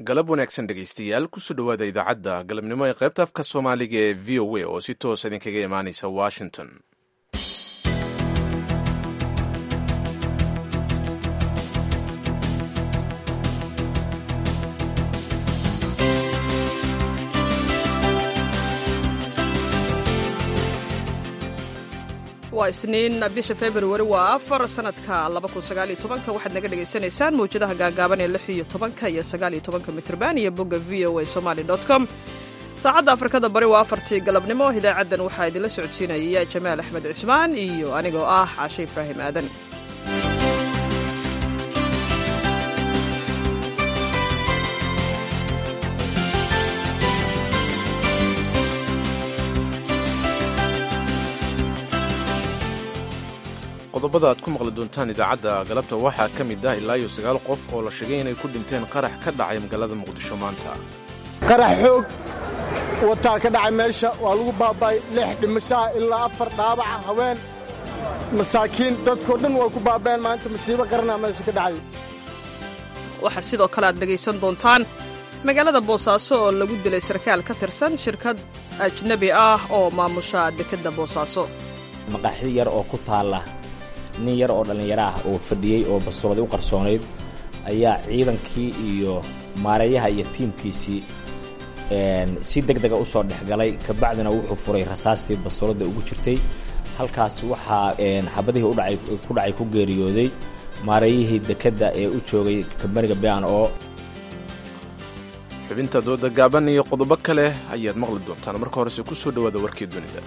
galab wanaagsan dhegaystayaal kusoo dhowaada idaacadda galabnimo ee qaybta afka soomaaliga ee v o a oo si toos idinkaga imaanaysa washington waa isniin bisha februari waa afar sanadka waxaad naga dhagaysanaysaan mawjadaha gaagaaban ee iyo tobanka iyo sagaaliyo tobanka mitrban iyo bogga v o a somaly com saacadda afrikada bari waa afartii galabnimo idaacaddan waxaa idinla socodsiinaya jamaal axmed cismaan iyo anigoo ah caashe ibraahim aadan qodobada aad ku maqli doontaan idaacadda galabta waxaa ka mid ah ilaa iyo sagaal qof oo la sheegay inay ku dhinteen qarax ka dhacay magaalada muqdisho maanta qarax xoog wataa ka dhacay meesha waa lagu baaba'ay lix dhimashaha ilaa afar dhaabaca haween masaakiin dadkoo dhan way ku baaba'een maanta masiibo qaranaa meesha ka dhacay waxaa sidoo kale aad dhegaysan doontaan magaalada boosaaso oo lagu dilay sarkaal ka tirsan shirkad ajnebi ah oo maamusha dekedda boosaaso maqaaxi yar oo ku taalla nin yar oo dhallinyaro ah oo fadhiyey oo bastooladi u qarsoonayd ayaa ciidankii iyo maareeyaha iyo tiimkiisii si deg dega u soo dhexgalay kabacdina wuxuu furay rasaastii bastooladda ugu jirtay halkaas waxaa xabadihii ku dhacay ku geeriyooday maareeyihii dekedda ee u joogay kambaniga bian oo xubinta dooda gaaban iyo qodobo kale ayaad maqli doontaan marka horese ku soo dhowaada warkii dunida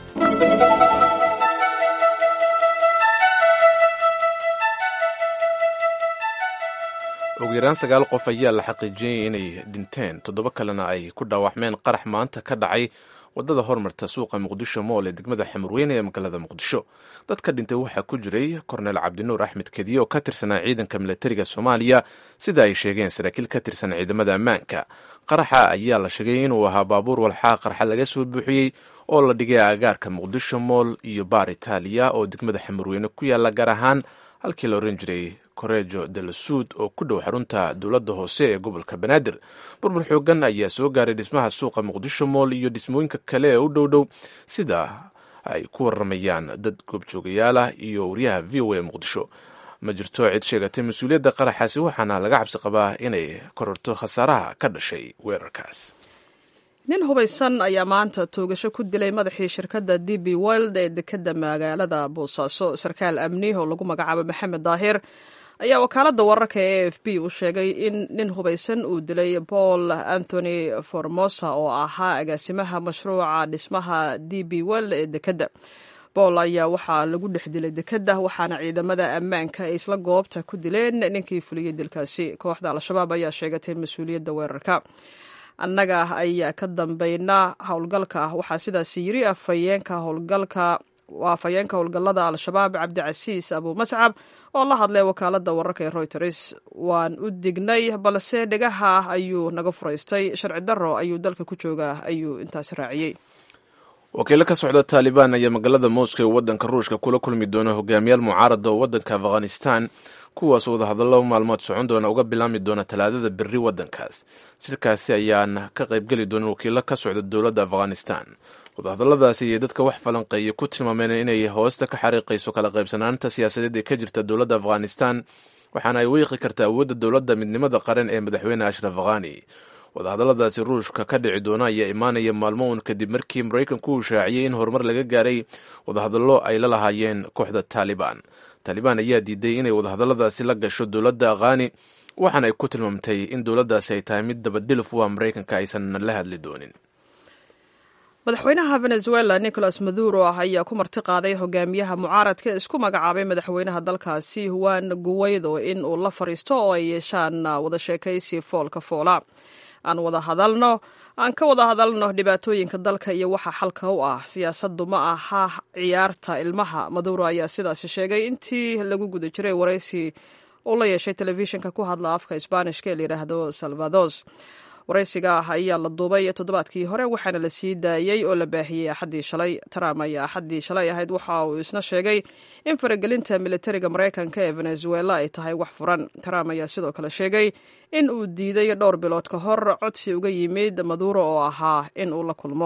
ugu yaraan sagaal qof ayaa la xaqiijiyey inay dhinteen toddoba kalena ay ku dhaawacmeen qarax maanta ka dhacay waddada hormarta suuqa muqdisho mool ee degmada xamurweyne ee magaalada muqdisho dadka dhintay waxaa ku jiray korneel cabdinuur axmed kediye oo ka tirsanaa ciidanka milatariga soomaaliya sida ay sheegeen saraakiil ka tirsan ciidamada ammaanka qaraxa ayaa la sheegay inuu ahaa baabuur walxaa qarxa laga soo buuxiyey oo la dhigay agaarka muqdisho mool iyo baar itaaliya oo degmada xamurweyne ku yaalla gaar ahaan halkii la oran jiray korejo delasuud oo ku dhow xarunta dowladda hoose ee gobolka banaadir burbur xoogan ayaa soo gaaray dhismaha suuqa muqdisho mool iyo dhismooyinka kale ee u dhow dhow sida ay ku waramayaan dad goobjoogayaal ah iyo wariyaha v o a muqdisho ma jirto cid sheegatay mas-uuliyadda qaraxaasi waxaana laga cabsi qabaa inay kororto khasaaraha ka dhashay weerarkaas nin hubaysan ayaa maanta toogasho ku dilay madaxii shirkadda d b world ee dekedda magaalada boosaaso sarkaal amni oo lagu magacaabo maxamed daahir ayaa wakaaladda wararka ee a f b u sheegay in nin hubaysan uu dilay paul anthony formosa oo ahaa agaasimaha mashruuca dhismaha d b world ee dekedda bool ayaa waxaa lagu dhex dilay dekedda waxaana ciidamada ammaanka ay isla goobta ku dileen ninkii fuliyey dilkaasi kooxda al-shabaab ayaa sheegatay mas-uuliyadda weerarka annaga ayaa ka dambayna howlgalka waxaa sidaas yiri afhayeenka howlgalka afhayeenka howlgallada al-shabaab cabdicasiis abu mascab oo la hadlay wakaaladda wararka ee royters waan u dignay balse dhegaha ayuu naga furaystay sharci darro ayuu dalka ku joogaa ayuu intaas raaciyey wakiilo ka socda taalibaan ayaa magaalada moscow ee waddanka ruushka kula kulmi doona hogaamiyaal mucaarada oo waddanka afghanistan kuwaas wadahadallo maalmood socon doona uga bilaami doona talaadada berri waddankaas shirkaasi ayaan ka qaybgeli doonin wakiilo ka socda dowladda afghanistan wadahadalladaasi ayay dadka wax falanqeeya ku tilmaameen inay hoosta ka xariiqayso kala qaybsanaanta siyaasadeed ee ka jirta dowladda afghanistan waxaana ay weeqi karta awoodda dowladda midnimada qaran ee madaxweyne ashraf khani wadahadalladaasi ruushka ka dhici doona ayaa imaanaya maalmo uun kadib markii maraykanku uu shaaciyey in horumar laga gaaray wadahadallo ay la lahaayeen kooxda taalibaan taalibaan ayaa diiday inay wadahadalladaasi la gasho dowladda khani waxaana ay ku tilmaamtay in dowladdaasi ay tahay mid dabadhilif u ah maraykanka aysan la hadli doonin madaxweynaha venezuela nicolas maduro ah ayaa ku marti qaaday hogaamiyaha mucaaradka ee isku magacaabay madaxweynaha dalkaasi juan guweydo in uu la fariisto oo ay yeeshaan wada sheekaysi foolka foola aan wada hadalno aan ka wada hadalno dhibaatooyinka dalka iyo waxa xalka u ah siyaasaddu ma aha ciyaarta ilmaha maduro ayaa sidaasi sheegay intii lagu guda jiray waraysi uu la yeeshay telefishinka ku hadla afka isbaanishka ee layidhaahdo salvados waraysiga ah ayaa la duubay toddobaadkii hore waxaana la sii daayey oo la baahiyey axaddii shalay trump ayaa axaddii shalay ahayd waxa uu isna sheegay in faragelinta militariga maraykanka ee venezuela ay tahay wax furan trump ayaa sidoo kale sheegay in uu diiday dhowr bilood ka hor codsi uga yimid maduuro oo ahaa in uu la kulmo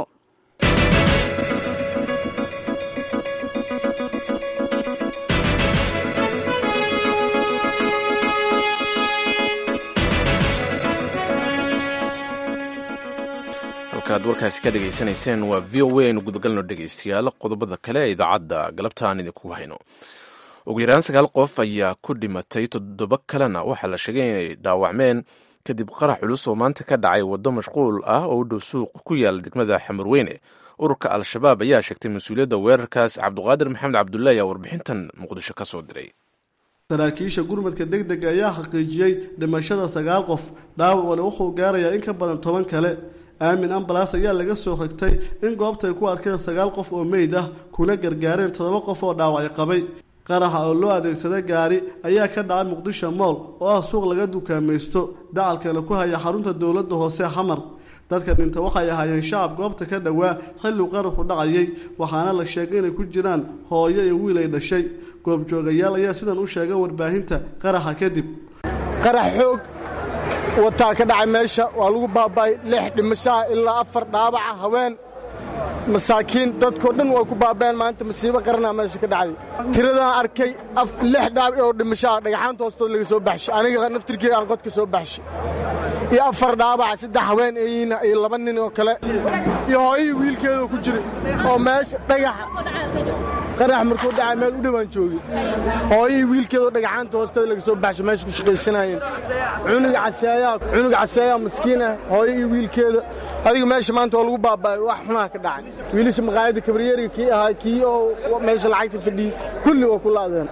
halkaad warkaasi ka dhegaysanayseen waa v o a aynu gudagalno dhegaystayaal qodobada kale ee idaacadda galabta aan idinku hayno ugu yaraan sagaal qof ayaa ku dhimatay toddoba kalena waxaa la sheegay inay dhaawacmeen kadib qarax culus oo maanta ka dhacay waddo mashquul ah oo u dhow suuq ku yaala degmada xamarweyne ururka al-shabaab ayaa sheegtay mas-uuliyadda weerarkaas cabduqaadir maxamed cabdulle ayaa warbixintan muqdisho ka soo diray saraakiisha gurmadka deg dega ayaa xaqiijiyey dhimashada sagaal qof dhaawacuna wuxuu gaarayaa in ka badan toban kale aamin ambalas ayaa laga soo xigtay in goobtay ku arkeen sagaal qof oo meyd ah kuna gargaareen toddoba qof oo dhaawacyo qabay qaraxa oo loo adeegsada gaari ayaa ka dhacay muqdisho mool oo ah suuq laga dukaamaysto dacalkana ku haya xarunta dowladda hoose xamar dadka dhinta waxay ahaayeen shacab goobta ka dhowaa xilliu qaraxu dhacayay waxaana la sheegay inay ku jiraan hooyo iyo wiil ay dhashay goobjoogayaal ayaa sidan u sheegay warbaahinta qaraxa kadib qarax xoog wataa ka dhacay meesha waa lagu baaba'ay lix dhimashaha ilaa afar dhaabaca haween masaakiin dadkoo dhan way ku baaba'een maanta masiibo qaranaa meesha ka dhacday tiradaan arkay lix dhaabac oo dhimashaha dhagaxaanta hoostood laga soo baxshay aniga naftirkeeda aan qodka soo baxshay iyo afar dhaabaca saddex haween eeyina iyo laba nin oo kale iyo hooyihii wiilkeedoo ku jira oo meesha dhagaxa qarax markuu dhacay meel u dhowaan joogay hooyihii wiilkeedoo dhagaxaanta hoosteeda laga soo baxshay meesha ku shaqaysanaayeen cunuga caseeyaa cunuga caseeyaa maskiinah hooyo iyo wiilkeeda adiga meesha maanta waa lagu baaba'ay wax xunaha ka dhacay wiilasha maqaayadda kabaryeriga kii ahaa kii oo meesha lacagta fadhiyey kulli waa ku laadeen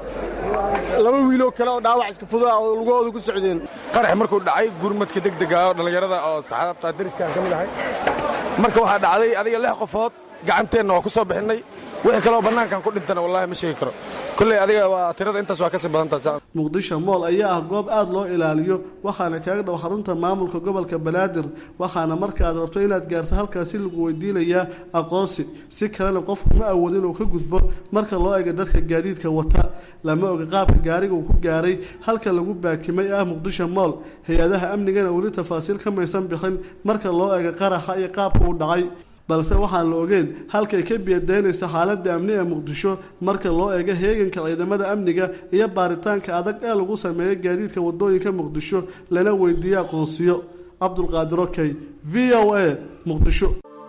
laba wiiloo kale oo dhaawac iska fudaa oo lugahooda ku socdeen qarax markuu dhacay gurmadka degdega oo dhallinyarada oo saxaabta dariskaan ka mid ahay marka waxaa dhacday adiga lix qofood gacanteenna waa ku soo bixinnay wixii kaleoo bannaankan ku dhintana wallahi ma sheegi karo kolley adiga waa tirada intaas waa kasii badantaas muqdisho mool ayaa ah goob aada loo ilaaliyo waxaana kaaga dhow xarunta maamulka gobolka banaadir waxaana marka aad rabto inaad gaarto halkaasi lagu weydiinayaa aqoonsi si kalena qofku ma awood inuu ka gudbo marka loo ega dadka gaadiidka wata lama oga qaabka gaariga uu ku gaaray halka lagu baakimay ah muqdisho mool hay-adaha amnigana weli tafaasiil ka maysan bixin marka loo ega qaraxa iyo qaabka uu dhacay balse waxaan la ogeen halkay ka biyadaynaysa xaaladda amni ee muqdisho marka loo eego heeganka ciidamada amniga iyo baaritaanka adag ee lagu sameeyo gaadiidka wadooyinka muqdisho lana weydiiye aqoonsiyo cabdulqaadir okey v o a muqdisho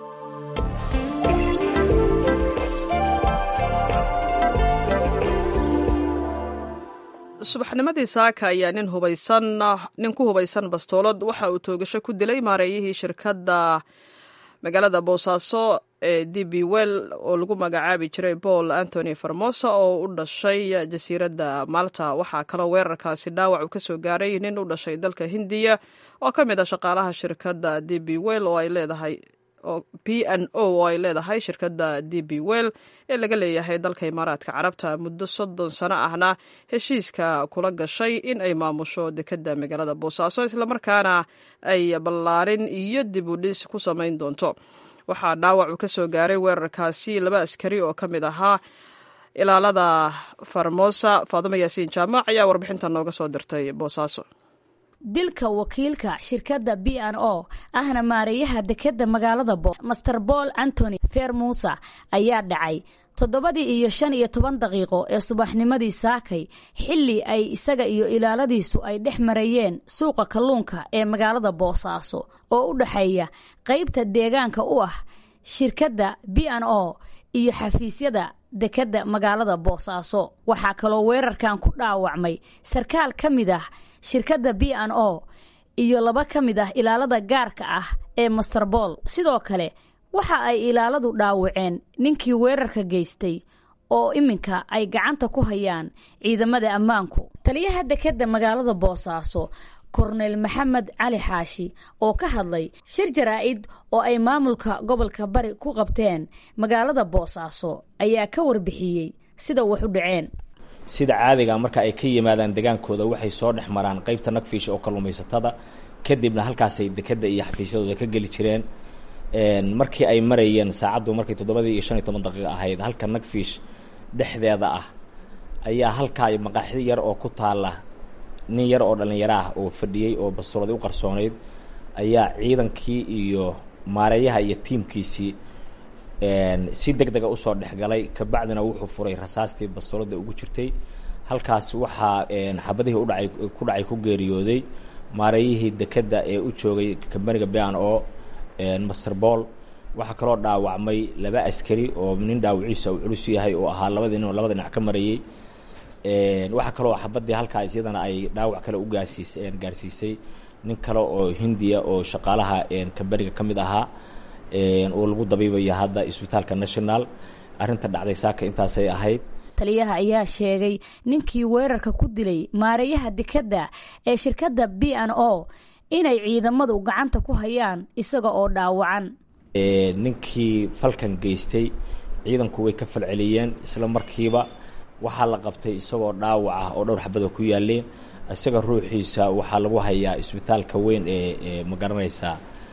subaxnimadii saaka ayaa nin hubaysan nin ku hubaysan bastoolad waxa uu toogasho ku dilay maareeyihii shirkadda magaalada boosaaso ee d b well oo lagu magacaabi jiray paul anthony farmosa oo u dhashay jasiiradda malta waxaa kaloo weerarkaasi dhaawac uu kasoo gaaray nin u dhashay dalka hindiya oo ka mid ah shaqaalaha shirkadda d b well oo ay leedahay p n o oo ay leedahay shirkadda d b well ee laga leeyahay dalka imaaraadka carabta muddo soddon sano ahna heshiiska kula gashay in ay maamusho dekedda magaalada boosaaso islamarkaana ay ballaarin iyo dib u dhis ku samayn doonto waxaa dhaawac uu ka soo gaaray weerarkaasi laba askari oo ka mid ahaa ilaalada farmosa faadimo yaasiin jaamac ayaa warbixinta nooga soo dirtay boosaaso dilka wakiilka shirkadda b n o ahna maareeyaha dekedda magaalada bo master paul antony fermusa ayaa dhacay toddobadii iyo shan iyo toban daqiiqo ee subaxnimadii saakay xilli ay isaga iyo ilaaladiisu ay dhex marayeen suuqa kalluunka ee magaalada boosaaso oo u dhexeeya qaybta deegaanka u ah shirkadda b n o iyo xafiisyada dekedda magaalada boosaaso waxaa kaloo weerarkan ku dhaawacmay sarkaal ka mid ah shirkadda b n o iyo laba ka mid ah ilaalada gaarka ah ee master bool sidoo kale waxa ay ilaaladu dhaawaceen ninkii weerarka geystay oo iminka ay gacanta ku hayaan ciidamada ammaanku taliyaha dekedda magaalada boosaaso korneyl maxamed cali xaashi oo ka hadlay shir jaraa'id oo ay maamulka gobolka bari ku qabteen magaalada boosaaso ayaa ka warbixiyey sida wax u dhaceen sida caadiga marka ay ka yimaadaan degaankooda waxay soo dhex maraan qaybta nagfiisha oo kalluumaysatada kadibna halkaasay dekedda iyo xafiisyadooda ka geli jireen markii ay marayeen saacaddu markay toddobadii iyo shan iyo toban daqiiqa ahayd halka nagfish dhexdeeda ah ayaa halkaa maqaaxi yar oo ku taalla nin yar oo dhallinyaro ah oo fadhiyey oo bastooladi u qarsoonayd ayaa ciidankii iyo maareeyaha iyo tiimkiisii si deg dega usoo dhexgalay kabacdina wuxuu furay rasaastii bastoolada ugu jirtay halkaas waxaa xabadihii udhacay ku dhacay ku geeriyooday maareeyihii dekedda ee u joogay kambaniga ban o master ball waxaa kaloo dhaawacmay laba askari oo nin dhaawaciisa uu culus yahay oo ahaa labadii nin oo labada dhinac ka marayey waxaa kaloo xabadii halkaas iyadana ay dhaawac kale u gaarsiis gaarsiisay nin kale oo hindiya oo shaqaalaha kambaniga ka mid ahaa oo lagu dabiibaya hadda isbitaalka national arrinta dhacday saaka intaasay ahayd taliyaha ayaa sheegay ninkii weerarka ku dilay maareeyaha dekedda ee shirkadda b n o inay ciidamadu gacanta ku hayaan isaga oo dhaawacan ninkii falkan geystay ciidanku way ka falceliyeen isla markiiba waxaa la qabtay isagoo dhaawac ah oo dhowr xabadoo ku yaaleen isaga ruuxiisa waxaa lagu hayaa isbitaalka weyn ee ma garanaysaa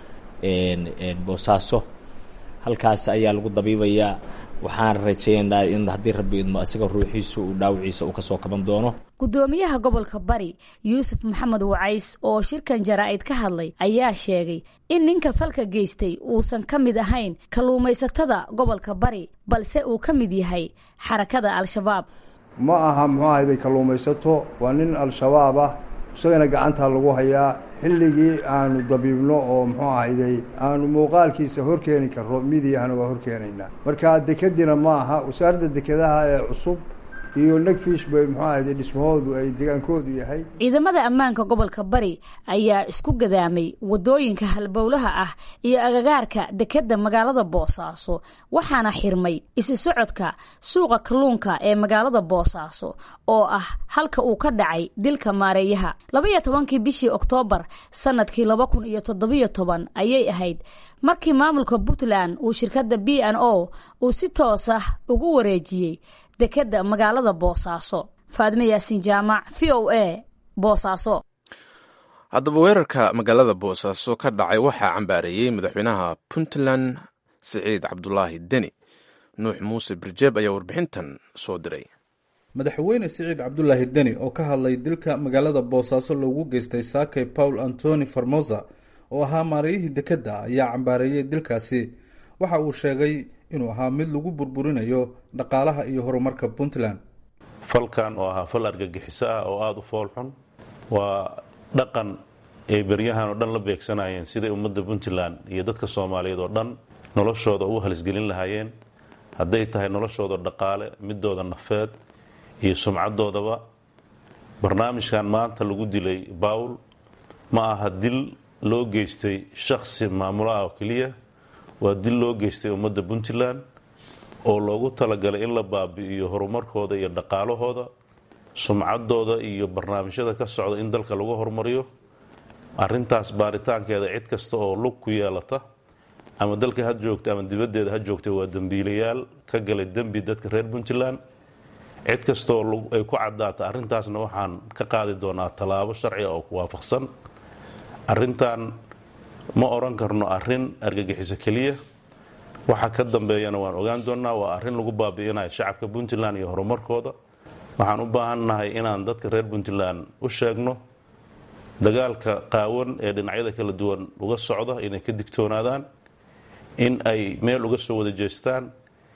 boosaaso halkaas ayaa lagu dabiibayaa waxaan rajeynaynaa in haddii rabbi idmo isaga ruuxiisu uu dhaawaciisa uu kasoo kaban doono gudoomiyaha gobolka bari yuusuf maxamed wacays oo shirkan jaraa'id ka hadlay ayaa sheegay in ninka falka geystay uusan ka mid ahayn kalluumaysatada gobolka bari balse uu ka mid yahay xarakada al-shabaab ma aha muxuu ahayday kalluumaysato waa nin al-shabaab ah isagana gacantaa lagu hayaa xilligii aanu dabiibno oo muxuu ahayday aanu muuqaalkiisa horkeeni karro midiyahana waa horkeenaynaa marka dekedina ma aha wasaaradda dekedaha ee cusub iyo nagfish bay muxuu ahayday dhismahoodu ay degaankoodu yahay ciidamada ammaanka gobolka bari ayaa isku gadaamay waddooyinka halbowlaha ah iyo agagaarka dekedda magaalada boosaaso waxaana xirmay isi socodka suuqa kalluunka ee magaalada boosaaso oo ah halka uu ka dhacay dilka maareeyaha labaiyo tobankii bishii oktoobar sanadkii laba kun iyo toddobiyo toban ayay ahayd markii maamulka puntland uu shirkadda b n o uu si toos ah ugu wareejiyey dekedda magaalada boosaaso faadme yaasiin jaamac v o a boosaaso haddaba weerarka magaalada boosaaso ka dhacay waxaa cambaareeyey madaxweynaha puntland siciid cabdulaahi deni nuux muuse birjeeb ayaa warbixintan soo diray madaxweyne siciid cabdulaahi deni oo ka hadlay dilka magaalada boosaaso loogu geystay saakay paul antoni farmosa oo ahaa maarayihii dekedda ayaa cambaareeyey dilkaasi waxa uu sheegay inuu ahaa mid lagu burburinayo dhaqaalaha iyo horumarka puntland falkan oo ahaa fal argagixiso ah oo aada u foolxun waa dhaqan ay beryahan oo dhan la beegsanayeen siday ummadda puntland iyo dadka soomaaliyeed oo dhan noloshooda ugu halisgelin lahaayeen hadday tahay noloshooda dhaqaale midooda nafeed iyo sumcadoodaba barnaamijkan maanta lagu dilay bawl ma aha dil loo geystay shakhsi maamulo ah oo keliya waa dil loo geystay ummadda puntland oo loogu talagalay in la baabi'iyo horumarkooda iyo dhaqaalahooda sumcadooda iyo barnaamijyada ka socda in dalka lagu horumariyo arintaas baaritaankeeda cid kasta oo lug ku yeelata ama dalka ha joogta ama dibaddeeda ha joogta waa dembiilayaal ka galay dembi dadka reer puntland cid kastaoo ay ku caddaata arrintaasna waxaan ka qaadi doonaa tallaabo sharciga oo ku waafaqsan arrintan ma odhan karno arrin argagixiso keliya waxa ka dambeeyana waan ogaan doonnaa waa arrin lagu baabi'inayo shacabka puntland iyo horumarkooda waxaan u baahannahay inaan dadka reer puntland u sheegno dagaalka qaawan ee dhinacyada kala duwan uga socda inay ka digtoonaadaan in ay meel uga soo wada jeestaan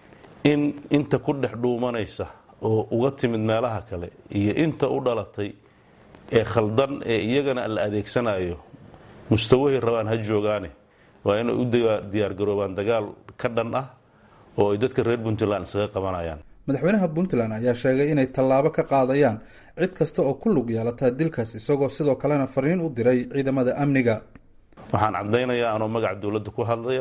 in inta ku dhex dhuumanaysa oo uga timid meelaha kale iyo inta u dhalatay ee khaldan ee iyagana la adeegsanayo mustawahay rabaan ha joogaane waa inay u diyaargaroobaan dagaal ka dhan ah oo ay dadka reer puntland isaga qabanayaan madaxweynaha puntland ayaa sheegay inay tallaabo ka qaadayaan cid kasta oo ku lug yeelata dilkaas isagoo sidoo kalena fariin u diray ciidamada amniga waxaan caddaynayaa anoo magaca dowladda ku hadlaya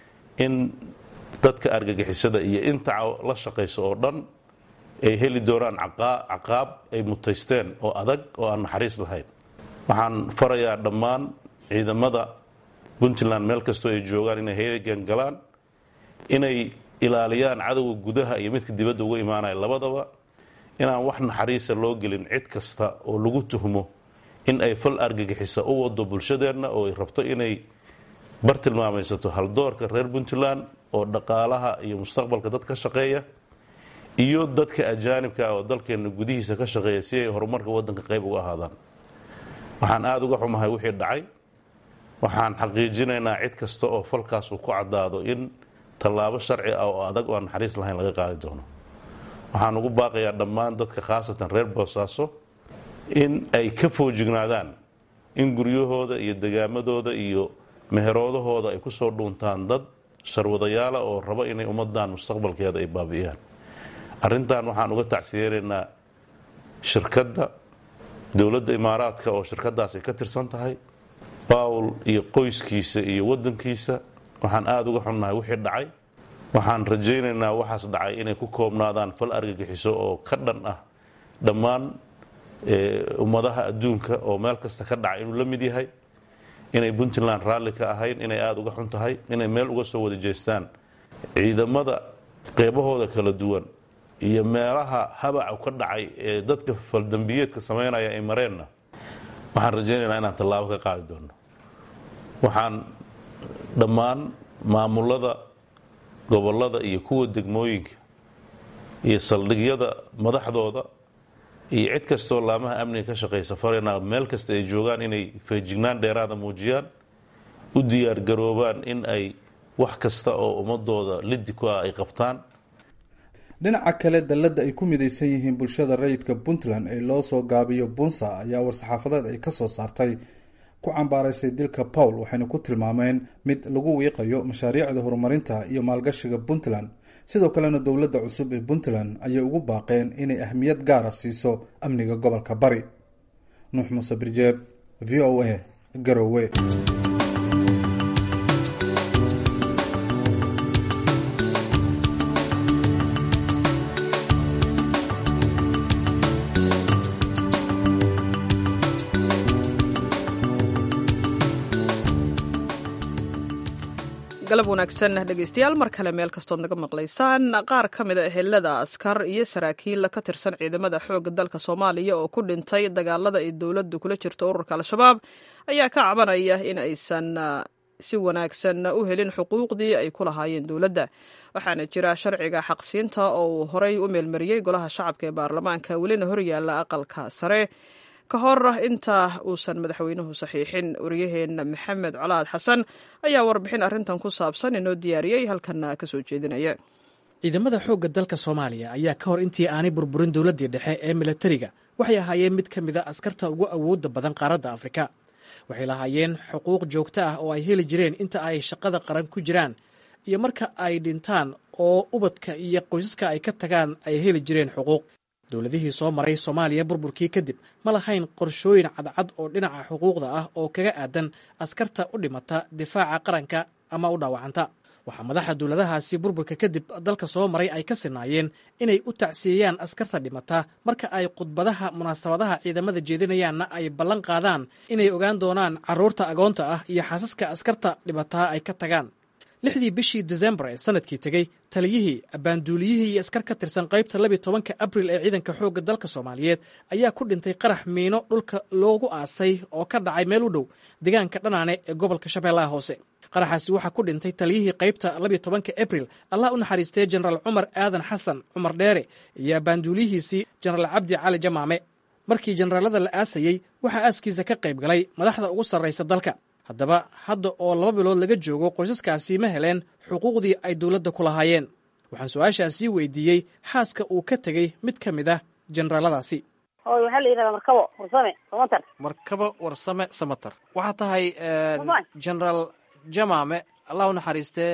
in dadka argagixisada iyo inta la shaqaysa oo dhan ay heli doonaan caqaab ay mutaysteen oo adag oo aan naxariis lahayn waxaan farayaa dhammaan ciidamada puntland meel kastoo ay joogaan inay heegan galaan inay ilaaliyaan cadowga gudaha iyo midka dibadda uga imaanaya labadaba inaan wax naxariisa loo gelin cid kasta oo lagu tuhmo in ay fal argagixisa u wado bulshadeenna oo ay rabto inay bartilmaamaysato haldoorka reer puntland oo dhaqaalaha iyo mustaqbalka dad ka shaqeeya iyo dadka ajaanibka ah oo dalkeenna gudihiisa ka shaqeeya si ay horumarka waddanka qayb uga ahaadaan waxaan aada uga xumahay wixii dhacay waxaan xaqiijinaynaa cid kasta oo falkaas uu ku caddaado in tallaabo sharci ah oo adag oo aan naxariis lahayn laga qaadi doono waxaan ugu baaqayaa dhammaan dadka khaasatan reer boosaaso in ay ka foojignaadaan in guryahooda iyo degaamadooda iyo meheroodahooda ay ku soo dhuuntaan dad sharwadayaala oo raba inay ummadan mustaqbalkeeda ay baabi'iyaan arrintan waxaan uga tacsiyeenaynaa shirkadda dowladda imaaraadka oo shirkadaas ay ka tirsan tahay bawl iyo qoyskiisa iyo waddankiisa waxaan aada uga xunnahay wixii dhacay waxaan rajaynaynaa waxaas dhacay inay ku koobnaadaan fal argagixiso oo ka dhan ah dhammaan ummadaha adduunka oo meel kasta ka dhacay inuu la mid yahay inay puntland raalli ka ahayn inay aada uga xun tahay inay meel uga soo wada jeestaan ciidamada qeybahooda kala duwan iyo meelaha habacu ka dhacay ee dadka faldambiyeedka samaynaya ay mareenna waxaan rajaynaynaa inaan tallaabo ka qaadi doono waxaan dhammaan maamulada gobollada iyo kuwa degmooyinka iyo saldhigyada madaxdooda iyo cid kastoo laamaha amniga ka shaqaysa faraynaa meel kasta ay joogaan inay feejignaan dheeraada muujiyaan u diyaargaroobaan in ay wax kasta oo ummadooda liddi ku ah ay qabtaan dhinaca kale dalladda ay ku midaysan yihiin bulshada rayidka puntland ee loo soo gaabiyo bunsa ayaa war-saxaafadeed ay ka soo saartay ku cambaaraysay dilka pawl waxayna ku tilmaameen mid lagu wiiqayo mashaariicda horumarinta iyo maalgashiga puntland sidoo kalena dowladda cusub ee puntland ayay ugu baaqeen inay ahmiyad gaara siiso amniga gobolka bari nuux muuse birjeeb v o a garowe galab wanaagsan dhegeystayaal mar kale meel kastood naga maqlaysaan qaar ka mid a ehelada askar iyo saraakiil ka tirsan ciidamada xoogga dalka soomaaliya oo ku dhintay dagaalada ay dowladdu kula jirto ururka al-shabaab ayaa ka cabanaya in aysan si wanaagsan u helin xuquuqdii ay ku lahaayeen dowladda waxaana jira sharciga xaqsiinta oo uu horey u meelmariyey golaha shacabka ee baarlamaanka welina horyaalla aqalka sare ka hor inta uusan madaxweynuhu saxiixin waryaheena maxamed colaad xasan ayaa warbixin arrintan ku saabsan inoo diyaariyey halkanna ka soo jeedinaya ciidamada xoogga dalka soomaaliya ayaa ka hor intii aanay burburin dowladdii dhexe ee milatariga waxay ahaayeen mid ka mid a askarta ugu awoodda badan qaaradda afrika waxay lahaayeen xuquuq joogto ah oo ay heli jireen inta ay shaqada qaran ku jiraan iyo marka ay dhintaan oo ubadka iyo qoysaska ay ka tagaan ay heli jireen xuquuq dowladihii soo maray soomaaliya burburkii kadib ma lahayn qorshooyin cadcad oo dhinaca xuquuqda ah oo kaga aadan askarta u dhimata difaaca qaranka ama u dhaawacanta waxaa madaxa dowladahaasi burburka kadib dalka soo maray ay ka sinaayeen inay u tacsiyeeyaan askarta dhimata marka ay khudbadaha munaasabadaha ciidamada jeedinayaanna ay ballan qaadaan inay ogaan doonaan carruurta agoonta ah iyo xaasaska askarta dhimataa ay ka tagaan lixdii bishii desembar ee sanadkii tegey taliyihii abbaanduuliyihii iyo askar ka tirsan qaybta labiy tobanka abril ee ciidanka xoogga dalka soomaaliyeed ayaa ku dhintay qarax miino dhulka loogu aasay oo ka dhacay meel u dhow deegaanka dhanaane ee gobolka shabeellaha hoose qaraxaasi waxaa ku dhintay taliyihii qaybta labiy tobanka abril allah u naxariistay jenaraal cumar aadan xasan cumar dheere iyo abbaanduuliyihiisii jenaraal cabdi cali jamaame markii jenaraalada la aasayey waxaa aaskiisa ka qayb galay madaxda ugu sarraysa dalka haddaba hadda oo laba bilood laga joogo qoysaskaasi ma heleen xuquuqdii ay dowladda ku lahaayeen waxaan su-aashaasii weydiiyey xaaska uu ka tegey mid ka mid ah jenaraaladaasi hooy waxaa la yidhahdaa markabo warsame samatar markabo warsame samatar waxaa tahay genaraal jamaame allah u naxariistee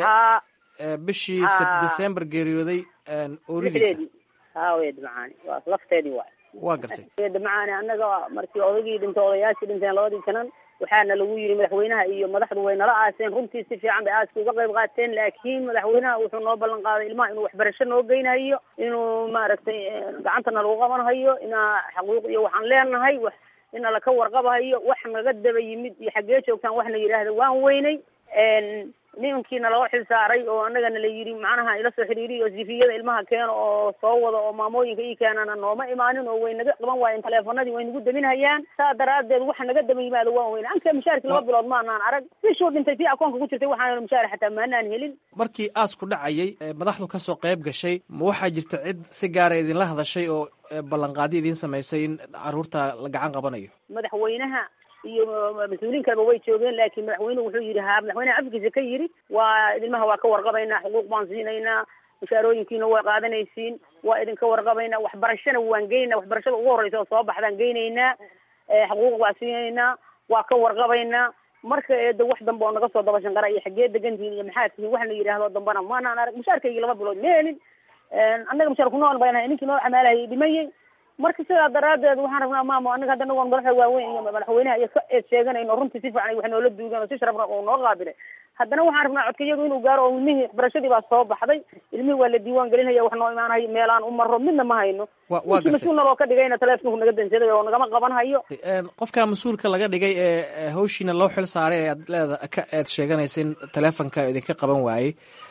bishii december geeriyooday ooridiisa haawe dhamacaani waa lafteedii waay waa gartay dhamacaani annaga markii odagii dhintay odayaashii dhinteen labadii janan waxaana lagu yidhi madaxweynaha iyo madaxdu way nala aaseen runtii si fiican bay aaska uga qayb qaateen laakiin madaxweynaha wuxuu noo ballan qaaday ilmaha inuu waxbarasho noo geynayo inuu maaragtay gacantana lagu qabanhayo inaa xaquuq iyo waxaan leenahay wax ina laka warqabahayo wax naga daba yimid iyo xaggee joogtaan waxna yidhaahda waan weynay nimankiina loo xil saaray oo annagana la yidhi macnaha ila soo xiriiriy oo sifiyada ilmaha keeno oo soo wada oo maamooyinka ii keenana nooma imaanin oo way naga qaban waayeen taleefanadii way nagu daminhayaan saa daraadeed waxa naga daba yimaado waan weyne anka mushaarki laba bilood maanaan arag bishuu dhintay tii akoonka ku jirtay waxaan mushaar xataa maanaan helin markii aasku dhacayay ee madaxdu ka soo qayb gashay ma waxaa jirta cid si gaara idinla hadashay oo ballanqaadi idiin samaysay in caruurta la gacan qabanayo madaxweynaha iyo mas-uuliin kaleba way joogeen laakiin madaxweynuhu wuxuu yidhi ha madaxweynaha afkiisa ka yidhi waa ilmaha waa ka warqabaynaa xuquuq baan siinaynaa mushaarooyinkiina waa qaadanaysiin waa idinka warqabaynaa waxbarashana waan geynaynaa waxbarashada ugu horreysa oo soo baxdaan geynaynaa xuquuq waa siinaynaa waa ka warqabaynaa marka eeda wax dambe oo naga soo daba shanqara iyo xaggee degantihiin iyo maxaa tihiin wax la yidhaahdo dambana maanaan arag mushaarkaygii laba bilood ma helin annaga mushaar kunool baynahay ninkii noo camaalahayay dhimayay marka sidaa daraadeed waxaan rabnaa maamo anaga hadda anagoon madaxda waaweyn iyo madaxweynaha iyo ka eed sheeganayno runtii si fiican wax noola duugan oo si sharafna oo noo qaabilay haddana waxaan rabnaa codkayadu inuu gaaro oo ilmihii waxbarashadii baa soo baxday ilmihii waa la diiwaan gelinaya wax noo imaanayo meelaan u maro midna ma hayno ninkii mas-uul naloo ka dhigayna taleefonku naga dansaday oo nagama qaban hayo qofka mas-uulka laga dhigay ee hawshiina loo xil saaray ee aad leeda ka eed sheeganaysa in taleefonka idinka qaban waayey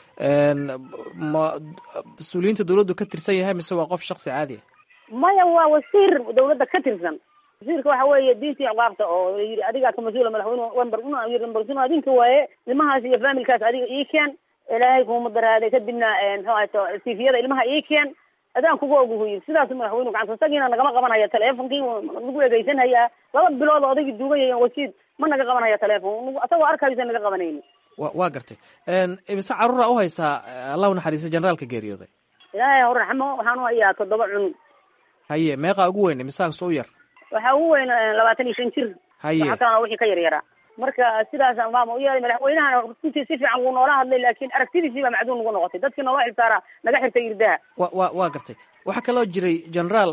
ma mas-uuliyiinta dawladdu ka tirsan yahay mise waa qof shaksi caadi a maya waa wasiir dawladda ka tirsan wasiirka waxa weeye diintii ciqaabta oo yidhi adigaa ka mas-uula madaxweyne wember wember adinka waaye ilmahaas iyo familkaas adiga ii keen ilaahay kuma daraaday kadibna muxuu ahayto tifiyada ilmaha ii keen adaan kuga oguhu yidhi sidaas madaxweynu gacanta isagiina nagama qabanaya teleefonkii nagu egeysanhayaa laba bilood oo odagii duugaya wasiid ma naga qabanaya teleefon asagoo arkaysa naga qabanayni wa waa gartay imise caruura u haysaa allah u naxariista generaalka geeriyooday ilaahay hor raxmo waxaan u hayaa toddoba cunug haye meeqaa ugu weyn imisaas u yar waxaa ugu weyn labaatan iyo shan jir haye waxa kalena wixii ka yar yaraa marka sidaas maama u yeelay madaxweynahana runtii si fiican wuu noola hadlay laakiin aragtidiisii baa macduun nagu noqotay dadkii noola xilsaaraa naga xirtay irdaha wa wa waa gartay waxaa kaloo jiray generaal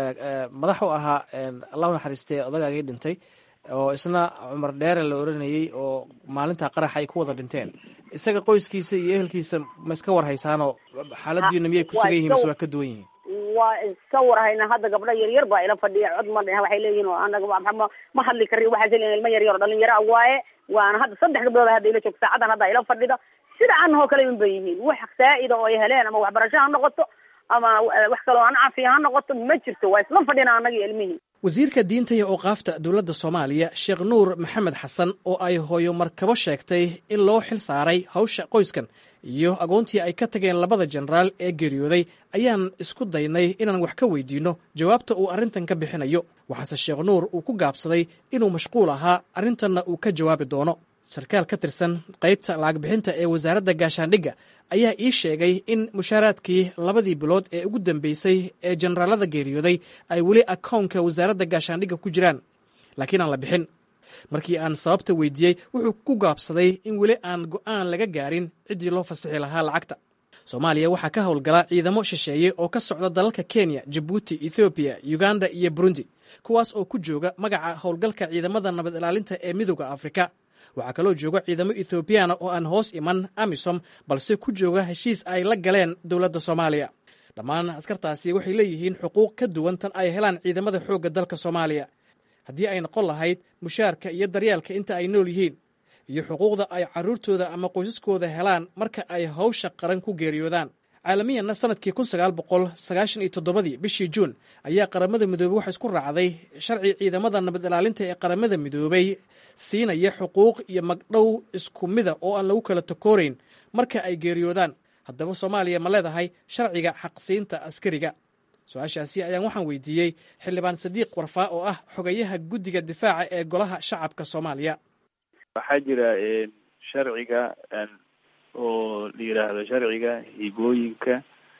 madax u ahaa allah u naxariistay odagaagii dhintay oo isna cumar dheere la oranayey oo maalinta qaraxa ay ku wada dhinteen isaga qoyskiisa iyo ehelkiisa ma iska war haysaanoo xaaladiina miyay ku sugan yihin mise waa ka duwan yihiin waa iska warhayna hadda gabdho yaryar baa ila fadhiya cod ma dheh waxay leeyihin anaga ma hadli kari waxaas leeyihin ilma yaryar oo dhalinyaro waaye waana hadda saddex gabdhood hadda ila joogto saacadan hadda ila fadhida sida anahoo kale un bay yihiin wax saa'ida oo ay heleen ama waxbarasho ha noqoto ama wax kaloo aan caafiya ha noqoto ma jirto waa isla fadhina anagii ilmihii wasiirka diinta iyo awqaafta dowladda soomaaliya sheekh nuur maxamed xasan oo ay hooyo markabo sheegtay in loo xil saaray hawsha qoyskan iyo agoontii ay ka tageen labada jenaraal ee geeriyooday ayaan isku daynay inaan wax ka weydiinno jawaabta uu arrintan ka bixinayo waxaase sheekh nuur uu ku gaabsaday inuu mashquul ahaa arrintanna uu ka jawaabi doono sarkaal ka tirsan qaybta lacag bixinta ee wasaaradda gaashaandhigga ayaa ii sheegay in mushaaraadkii labadii bilood ee ugu dambeysay ee jenaraalada geeriyooday ay weli akownka wasaaradda gaashaandhigga ku jiraan laakiin aan la bixin markii aan sababta weydiiyey wuxuu ku gaabsaday in weli aan go'aan laga gaarin ciddii loo fasixi lahaa lacagta soomaaliya waxaa ka howlgala ciidamo shisheeye oo ka socda dalalka kenya jabuuti ethoobiya uganda iyo burundi kuwaas oo ku jooga magaca howlgalka ciidamada nabad ilaalinta ee midooda afrika waxaa kaloo jooga ciidamo ethoobiyaana oo aan hoos iman amisom balse ku jooga heshiis ay la galeen dowladda soomaaliya dhammaan askartaasi waxay leeyihiin xuquuq ka duwan tan ay helaan ciidamada xoogga dalka soomaaliya haddii ay noqon lahayd mushaarka iyo daryeelka inta ay nool yihiin iyo xuquuqda ay carruurtooda ama qoysaskooda helaan marka ay hawsha qaran ku geeriyoodaan caalamiyanna sanadkii kun sagaal boqol sagaashan iyo toddobadii bishii juun ayaa qaramada midoobey waxa isku raacday sharci ciidamada nabad ilaalinta ee qaramada midoobey siinaya xuquuq iyo magdhow isku mida oo aan lagu kala takoorayn marka ay geeriyoodaan haddaba soomaaliya ma leedahay sharciga xaqsiinta askariga su-aashaasi ayaan waxaan weydiiyey xildhibaan sadiiq warfaa oo ah xogayaha guddiga difaaca ee golaha shacabka soomaaliya waxaa jira sharciga oo la yidhaahdo sharciga hibooyinka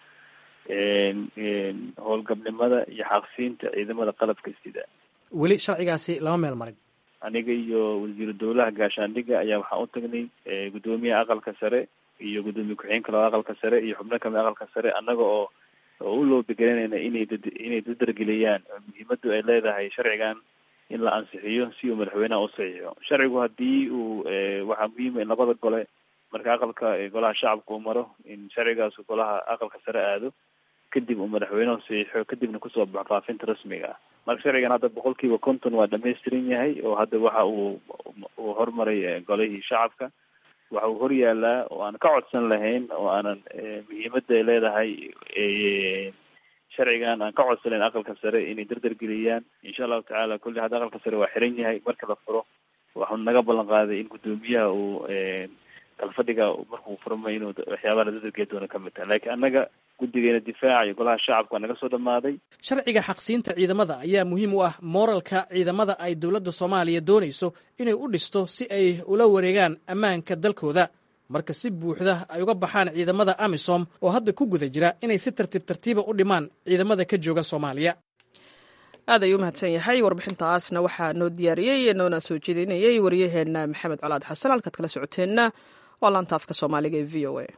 howlgabnimada iyo xaqsiinta ciidamada qalabka sida weli sharcigaasi lama meel marin aniga iyo wasiiru dowlaha gaashaandhigga ayaa waxaan u tagnay guddoomiyaha aqalka sare iyo guddoomiye ku-xigeenka labada aqalka sare iyo xubno kamid aqalka sare annaga oo oo u loobegelinayna inay dad inay dadargeliyaan muhiimadu ay leedahay sharcigan in la ansixiyo si uu madaxweynaha u saxiixo sharcigu haddii uu waxaa muhiima in labada gole marka aqalka golaha shacabka uu maro in sharcigaas golaha aqalka sare aado kadib uu madaxweynuhu saxiixo kadibna kusoo baxo faafinta rasmiga ah marka sharcigan hadda boqol kiiba konton waa dhamaystiran yahay oo hadda waxa uu uu hormaray golihii shacabka waxa uu hor yaalaa oo aan ka codsan lahayn oo aanan muhiimadda ay leedahay sharcigan aan ka codsanayn aqalka sare inay dardargeliyaan insha allahu tacaala kulli hadda aqalka sare waa xiran yahay marka la furo waxuu naga ballan qaaday in guddoomiyaha uu kalfadhiga markuu furmay inuu waxyaabaha la dardargeli doono ka mid tahay laakiin annaga guddigeena difaaca iyo golaha shacabka waa naga soo dhamaaday sharciga xaqsiinta ciidamada ayaa muhiim u ah mooralka ciidamada ay dowladda soomaaliya doonayso inay u dhisto si ay ula wareegaan ammaanka dalkooda marka si buuxda ay uga baxaan ciidamada amisom oo hadda ku guda jira inay si tartiib tartiiba u dhimaan ciidamada ka jooga soomaaliya aad ayuu umahadsan yahay warbixintaasna waxaa noo diyaariyey noona soo jeedinayey waryaheena maxamed colaad xasan halkaad kala socoteenna waa laanta afka soomaaliga ee v o a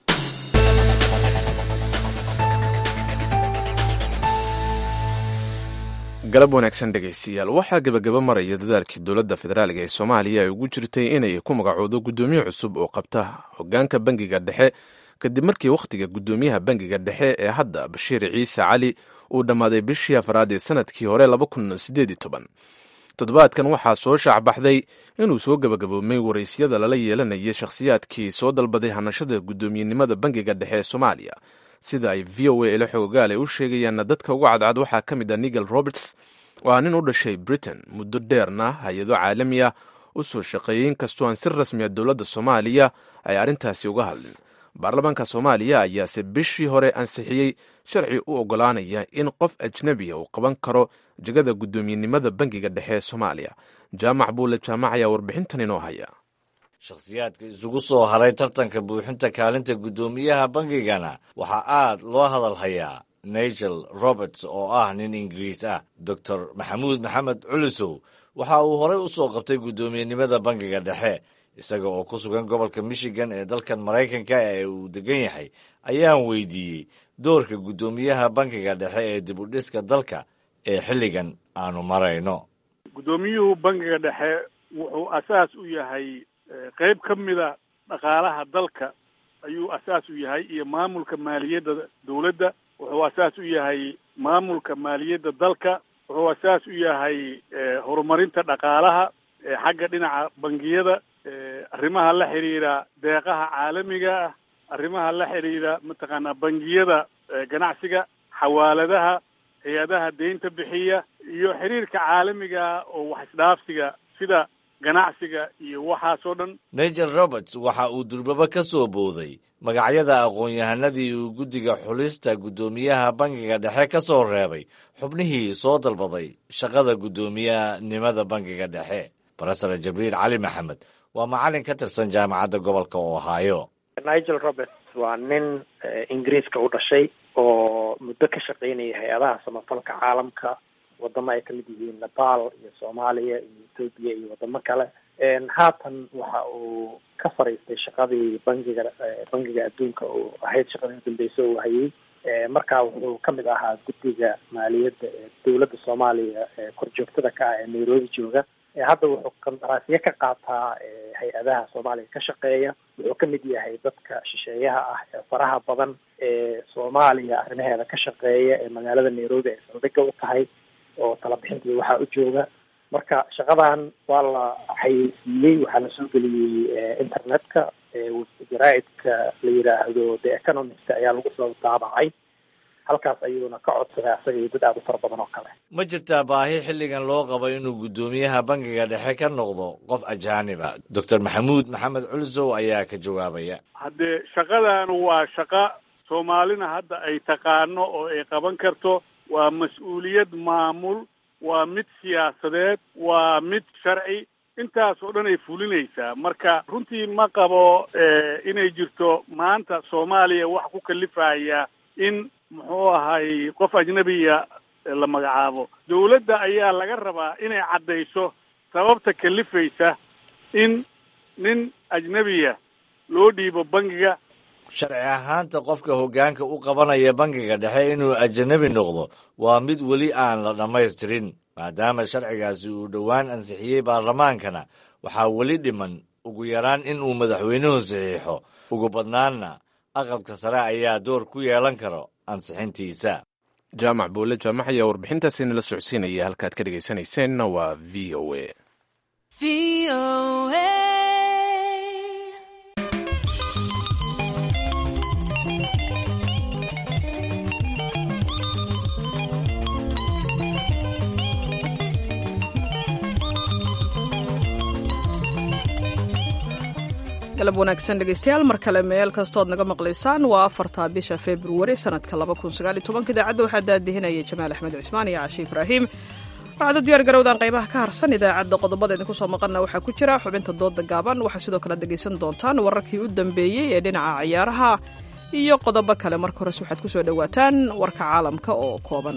galab wanaagsan dhegaystayaal waxaa gebagaba maraya dadaalkii dowladda federaaliga ee soomaaliya ay ugu jirtay inay ku magacoodo guddoomiye cusub oo qabta hogaanka bangiga dhexe kadib markii wakhtiga guddoomiyaha bangiga dhexe ee hadda bashiir ciise cali uu dhammaaday bishii afraad ee sanadkii hore toddobaadkan waxaa soo shaacbaxday inuu soo gebagaboomay waraysyada lala yeelanaya shakhsiyaadkii soo dalbaday hanashada guddoomiyenimada bangiga dhexe ee soomaaliya sida ay v o a ila xoogaale u sheegayaanna dadka uga cadcad waxaa ka mid ah nigel roberts oo ah nin u dhashay britain muddo dheerna hay-ado caalami ah u soo shaqeeyey inkastoo aan si rasmiya dowladda soomaaliya ay arrintaasi uga hadlin baarlamaanka soomaaliya ayaase bishii hore ansixiyey sharci u oggolaanaya in qof ajnebiya uu qaban karo jegada guddoomiyenimada bangiga dhexe ee soomaaliya jaamac buule jaamac ayaa warbixintan inoo haya shakhsiyaadka isugu soo haray tartanka buuxinta kaalinta guddoomiyaha bangigana waxaa aad loo hadal hayaa nigel roberts oo ah nin ingiriis ah doctor maxamuud maxamed culusow waxa uu horey u soo qabtay guddoomiyenimada bangiga dhexe isaga oo ku sugan gobolka michigan ee dalkan maraykanka ee uu degan yahay ayaan weydiiyey doorka guddoomiyaha bangiga dhexe ee dib u dhiska dalka ee xilligan aanu marayno guddoomiyuhu bangiga dhexe wuxuu asaas u yahay qayb ka mida dhaqaalaha dalka ayuu asaas u yahay iyo maamulka maaliyadda dowladda wuxuu asaas u yahay maamulka maaliyadda dalka wuxuu asaas u yahay horumarinta dhaqaalaha xagga dhinaca bangiyada arrimaha la xidhiidha deeqaha caalamiga ah arrimaha la xidhiidha mataqaanaa bangiyada ganacsiga xawaaladaha hay-adaha deynta bixiya iyo xiriirka caalamiga oo wax isdhaafsiga sida ganacsiga iyo waxaasoo dhan nigel roberts waxa uu durbaba ka soo booday magacyada aqoon-yahanadii uu guddiga xulista guddoomiyaha bangiga dhexe ka soo reebay xubnihii soo dalbaday shaqada guddoomiyanimada bangiga dhexe barasare jabriil cali maxamed waa macalin ka tirsan jaamacadda gobolka ohio nigel roberts waa nin ingiriiska u dhashay oo muddo ka shaqaynaya hay-adaha samafalka caalamka wadamo ay kamid yihiin nepal iyo soomaaliya iyo ethoobiya iyo wadamo kale haatan waxa uu ka fariistay shaqadii bangiga bangiga adduunka oo ahayd shaqadii udambeysa uu hayay markaa wuxuu kamid ahaa guddiga maaliyadda ee dowladda soomaaliya ee korjoogtada ka ah ee nairobi jooga hadda wuxuu qandaraasyo ka qaataa hay-adaha soomaaliya ka shaqeeya wuxuu kamid yahay dadka shisheeyaha ah ee faraha badan ee soomaaliya arrimaheeda ka shaqeeya ee magaalada nairobi ay saldhigga u tahay oo talabixintii waxaa u jooga marka shaqadan waa la xayeysiiyey waxaa la soo geliyey internetka jaraaidka la yidhaahdo the economist ayaa lagu soo daabacay halkaas ayuuna ka codsaday asaga iyo dad aada u fara badan oo kale ma jirtaa baahi xilligan loo qabo inuu guddoomiyaha bangiga dhexe ka noqdo qof ajaaniba doctor maxamuud maxamed culsow ayaa ka jawaabaya haddee shaqadan waa shaqo soomaalina hadda ay taqaano oo ay qaban karto waa mas-uuliyad maamul waa mid siyaasadeed waa mid sharci intaas oo dhan ay fulinaysaa marka runtii ma qabo inay jirto maanta soomaaliya wax ku kalifaya in muxuu ahay qof ajnabiya la magacaabo dowladda ayaa laga rabaa inay caddayso sababta kalifaysa in nin ajnabiya loo dhiibo bangiga sharci ahaanta qofka hoggaanka u qabanaya bangiga dhexe inuu ajanabi noqdo waa mid weli aan la dhammaystirin maadaama sharcigaasi uu dhowaan ansixiyey baarlamaankana waxaa weli dhiman ugu yaraan in uu madaxweynuhu saxiixo ugu badnaanna aqalka sare ayaa door ku yeelan karo ansixintiisa jaamac buule jaamac ayaa warbixintaasi nala socodsiinaya halkaad ka dhegaysanayseena waa v o a galab wanaagsan dhegeystayaal mar kale meel kastood naga maqlaysaan waa afarta bisha februari sanadka idaacadda waxaa daadihinaya jamaal axmed cismaan iyo cashi ibraahim waxaad u diyaar garowdaan qaybaha ka harsan idaacadda qodobada idinku soo maqanna waxaa ku jira xubinta dooda gaaban waxaa sidoo kale dhegaysan doontaan wararkii u dambeeyey ee dhinaca ciyaaraha iyo qodobo kale marka hores waxaad ku soo dhowaataan warka caalamka oo kooban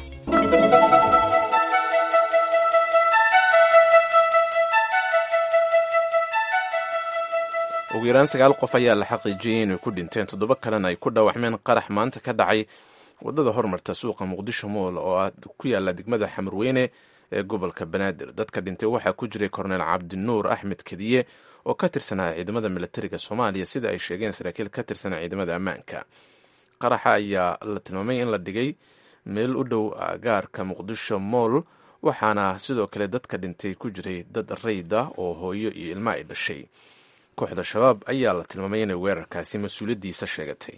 ugu yaraan sagaal qof ayaa la xaqiijiyey inay ku dhinteen toddoba kalena ay ku dhaawacmeen qarax maanta ka dhacay wadada hormarta suuqa muqdisho mool oo ah ku yaala degmada xamarweyne ee gobolka banaadir dadka dhintay waxaa ku jiray korneel cabdinuur axmed kediye oo ka tirsanaa ciidamada milatariga soomaaliya sida ay sheegeen saraakiil ka tirsanaa ciidamada ammaanka qaraxa ayaa la tilmaamay in la dhigay meel u dhow gaarka muqdisho mool waxaana sidoo kale dadka dhintay ku jiray dad rayd ah oo hooyo iyo ilmo ay dhashay kooxda shabaab ayaa la tilmaamay inay weerarkaasi mas-uuliyaddiisa sheegatay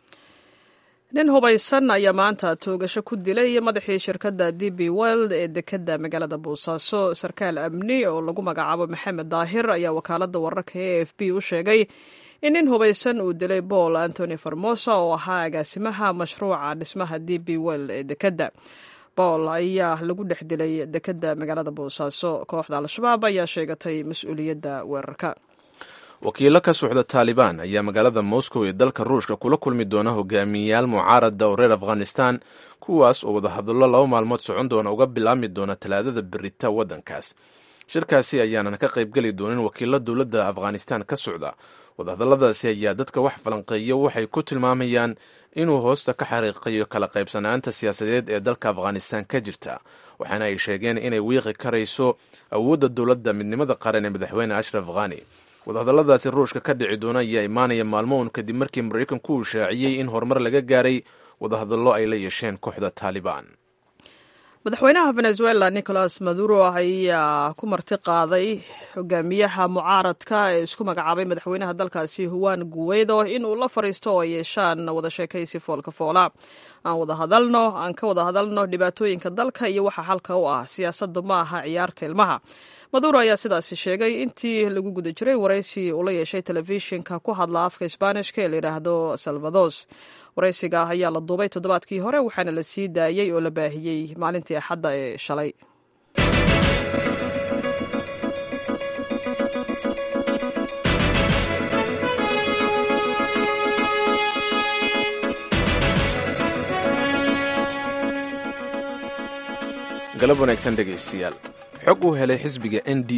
nin hubaysan ayaa maanta toogasho ku dilay madaxii shirkadda d b weld ee dekedda magaalada boosaaso sarkaal amni oo lagu magacaabo maxamed daahir ayaa wakaaladda wararka e f b u sheegay in nin hubaysan uu dilay paul antony farmosa oo ahaa agaasimaha mashruuca dhismaha d b weld ee dekedda paul ayaa lagu dhex dilay dekedda magaalada boosaaso kooxda al-shabaab ayaa sheegatay mas-uuliyadda weerarka wakiilo ka socda taalibaan ayaa magaalada moscow ee dalka ruushka kula kulmi doona hogaamiyeyaal mucaarada oo reer afghanistan kuwaas oo wadahadallo laba maalmood socon doona uga bilaabmi doona talaadada berita waddankaas shirkaasi ayaanan ka qaybgeli doonin wakiilo dowladda afghanistan ka socda wadahadalladaasi ayaa dadka wax falanqeeya waxay ku tilmaamayaan inuu hoosta ka xariiqayo kala qaybsanaanta siyaasadeed ee dalka afghanistan ka jirta waxaana ay sheegeen inay wiiqi karayso awoodda dowladda midnimada qaran ee madaxweyne ashraf khani wadahadalladaasi ruushka ka dhici doona ayaa imaanaya maalmo un kadib markii maraykanku uu shaaciyey in horumar laga gaaray wadahadallo ay la yeesheen kooxda taalibaan madaxweynaha venezuela nicolas maduro ayaa ku marti qaaday hogaamiyaha mucaaradka ee isku magacaabay madaxweynaha dalkaasi huwan guweydo in uu la fariisto oo ay yeeshaan wada sheekaysi foolka foola aan wada hadalno aan ka wada hadalno dhibaatooyinka dalka iyo waxa xalka u ah siyaasaddu ma aha ciyaarta ilmaha maduro ayaa sidaasi sheegay intii lagu guda jiray waraysi uu la yeeshay telefishinka ku hadla afka isbaanishka ee layidhaahdo salvados waraysiga ayaa la duubay toddobaadkii hore waxaana la sii daayey oo la baahiyey maalintii axadda ee shalay galab wanaagsan dhegaystayaal xog uu helay xisbiga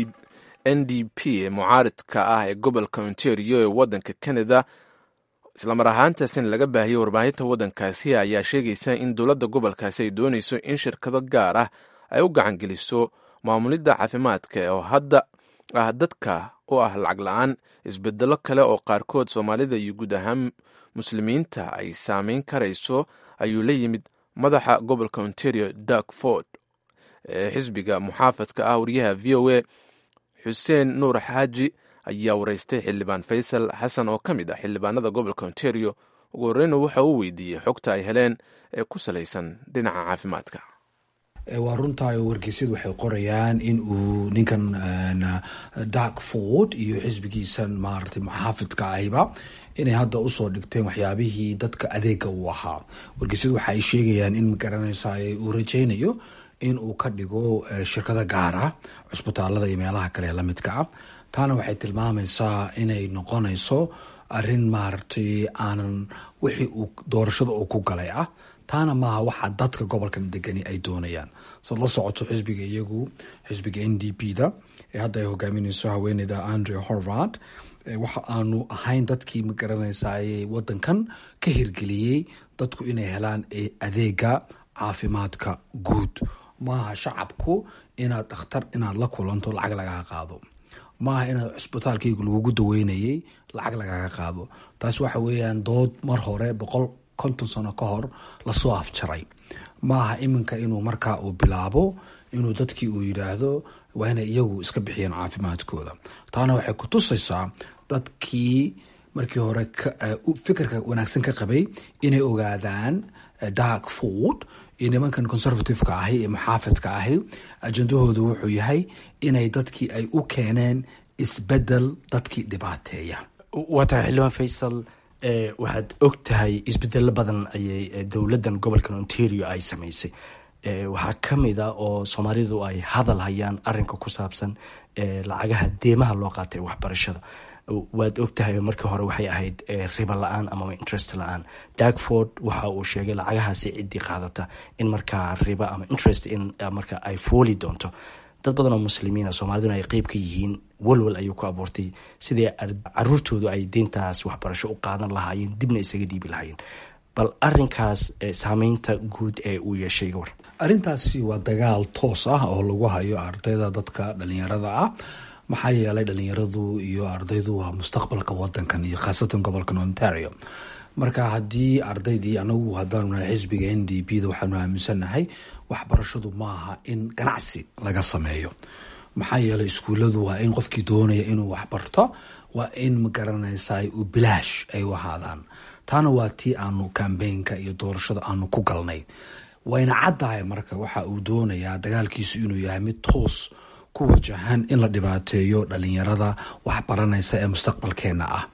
n d p ee mucaaridka ah ee gobolka ontario ee waddanka canada islamar ahaantaasina laga baahiyey warbaahinta waddankaasi ayaa sheegaysa in dowladda gobolkaasi ay doonayso in shirkado gaar ah ay u gacangeliso maamulidda caafimaadka oo hadda ah dadka u ah lacag la-aan isbedelo kale oo qaarkood soomaalida iyo guud ahaan muslimiinta ay saameyn karayso ayuu la yimid madaxa gobolka ontario dark ford ee xisbiga muxaafadka ah wariyaha v o a xuseen nuur xaaji ayaa waraystay xildhibaan faysal xasan oo ka mid ah xildhibaanada gobolka ontario ugu horreyna waxa uu weydiiyey xogta ay heleen ee ku salaysan dhinaca caafimaadka waa runtaay oo wargeysyadu waxay qorayaan in uu ninkan dark ford iyo xisbigiisan maaragtay muxaafidka ahiba inay hadda usoo dhigteen waxyaabihii dadka adeega uu ahaa wargeysyadu waxa ay sheegayaan in magaranaysa uu rajaynayo in uu ka dhigo shirkado gaar ah cusbitaalada iyo meelaha kale ee lamidka ah taana waxay tilmaamaysaa inay noqonayso arin maaragtay aanan wixii uu doorashada uu ku galay ah taana maaha waxa dadka gobolkan degani ay doonayaan sad la socoto xisbiga iyagu xisbiga n d p da ee hadda ay hogaaminayso haweeneyda andre horvard waxa aanu ahayn dadkii magaranaysa wadankan ka hirgeliyey dadku inay helaan adeega caafimaadka guud maaha shacabku inaad dhakhtar inaad la kulanto lacag lagaga qaado maaha inaad cusbitaalkaygu lagugu daweynayay lacag lagaga qaado taas waxa weeyaan dood mar hore boqol konton sano ka hor lasoo afjaray maaha iminka inuu markaa uu bilaabo inuu dadkii uu yidhaahdo waa inay iyagu iska bixiyeen caafimaadkooda taana waxay ku tusaysaa dadkii markii hore fikirka wanaagsan ka qabay inay ogaadaan dark food iyo nimankan conservativeka ahi ee muxaafidka ahi ajendahooda wuxuu yahay inay dadkii ay u keeneen isbedel dadkii dhibaateeya waa tahay xildhibaan faysal waxaad og tahay isbedelo badan ayay dowladan gobolkan ontario ay samaysay waxaa ka mid a oo soomaalidu ay hadal hayaan arinka ku saabsan lacagaha deemaha loo qaatay waxbarashada waad ogtahay markii hore waxay ahayd riba la-aan amaba interest la-aan dagford waxa uu sheegay lacagahaasi ciddii qaadata in markaa riba ama interest in marka ay fooli doonto dad badan oo muslimiina soomaaliduna ay qeyb ka yihiin walwal ayuu ku abuurtay sidii caruurtoodu ay deyntaas waxbarasho u qaadan lahaayeen dibna isaga dhiibi lahaayeen bal arinkaas saameynta guud ee uu yeeshay gawar arrintaasi waa dagaal toos ah oo lagu hayo ardayda dadka dhalinyarada ah maxaa yeelay dhalinyaradu iyo ardaydu waa mustaqbalka wadankan iyo khaasatan gobolkan ontario marka haddii ardaydii anagu haddaanu nahay xisbiga n d b da waxaanu aaminsannahay waxbarashadu maaha in ganacsi laga sameeyo maxaa yeelay iskuulladu waa in qofkii doonaya inuu waxbarto waa in magaranaysa u bilaash ay u ahaadaan taana waa tii aanu kambeynka iyo doorashada aanu ku galnay wayna caddahay marka waxa uu doonayaa dagaalkiisu inuu yahay mid toos ku wajahan in la dhibaateeyo dhalinyarada waxbaranaysa ee mustaqbalkeena ah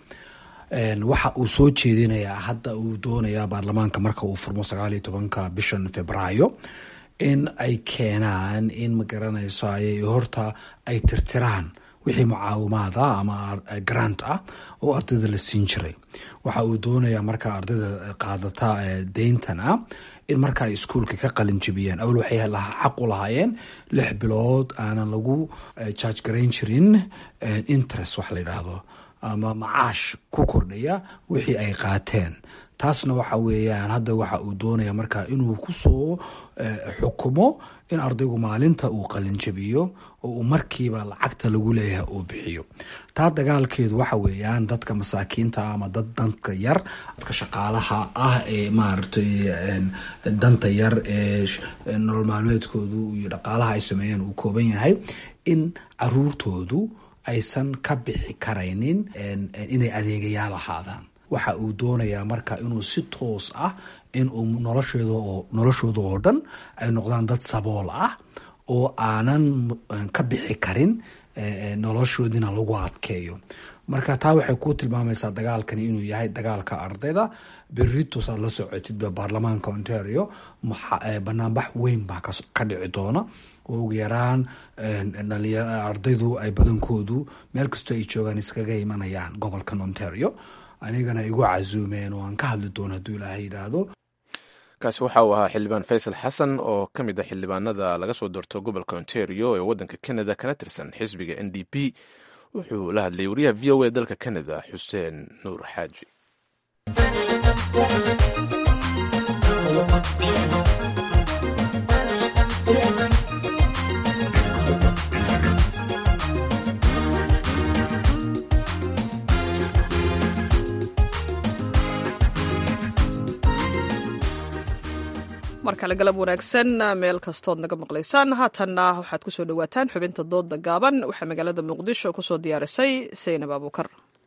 waxa uu soo jeedinayaa hadda uu doonayaa baarlamaanka marka uu furmo sagaaliyo tobanka bishan februaayo in ay keenaan in magaranaysa horta ay tirtiraan wixii mucaawimaada ama grant ah oo ardayda la siin jiray waxa uu doonayaa marka ardayda qaadata deyntan ah in marka ay iskuolka ka qalin jibiyeen awal waxay xaq u lahaayeen lix bilood aanan lagu jarge garayn jirin interest wax la yidhaahdo ama macaash ku kordhaya wixii ay qaateen taasna waxa weeyaan hadda waxa uu doonaya marka inuu kusoo xukumo in ardaygu maalinta uu qalinjabiyo oo uu markiiba lacagta lagu leeyahay uu bixiyo taa dagaalkeedu waxa weeyaan dadka masaakiinta ama dad danka yar dadka shaqaalaha ah ee maaragtay danta yar ee nolol maalmeedkoodu iyo dhaqaalaha ay sameeyeen uu kooban yahay in caruurtoodu aysan ka bixi karaynin inay adeegayaal ahaadaan waxa uu doonayaa marka inuu si toos ah inuu nolosheeda oo noloshooda oo dhan ay noqdaan dad sabool ah oo aanan ka bixi karin noloshoodina lagu adkeeyo marka taa waxay ku tilmaamaysaa dagaalkani inuu yahay dagaalka ardayda beritos aad la socotidba baarlamaanka ontario banaanbax weyn baa ka dhici doona oo ugu yaraan ardaydu ay badankoodu meel kastoo ay joogaan iskaga imanayaan gobolkan ontario anigana igu casuumeen oo aan ka hadli doono hadduu ilaahay yidhaahdo kaasi waxa uu ahaa xildhibaan faysal xasan oo ka mid ah xildhibaanada laga soo doorto gobolka ontario ee waddanka canada kana tirsan xisbiga n d p wuxuu la hadlayay wariyaha v o a dalka canada xuseen nuur xaaji mar kale galab wanaagsan meel kastood naga maqlaysaan haatanna waxaad kusoo dhawaataan xubinta dooda gaaban waxaa magaalada muqdisho kusoo diyaarisay saynab abuukar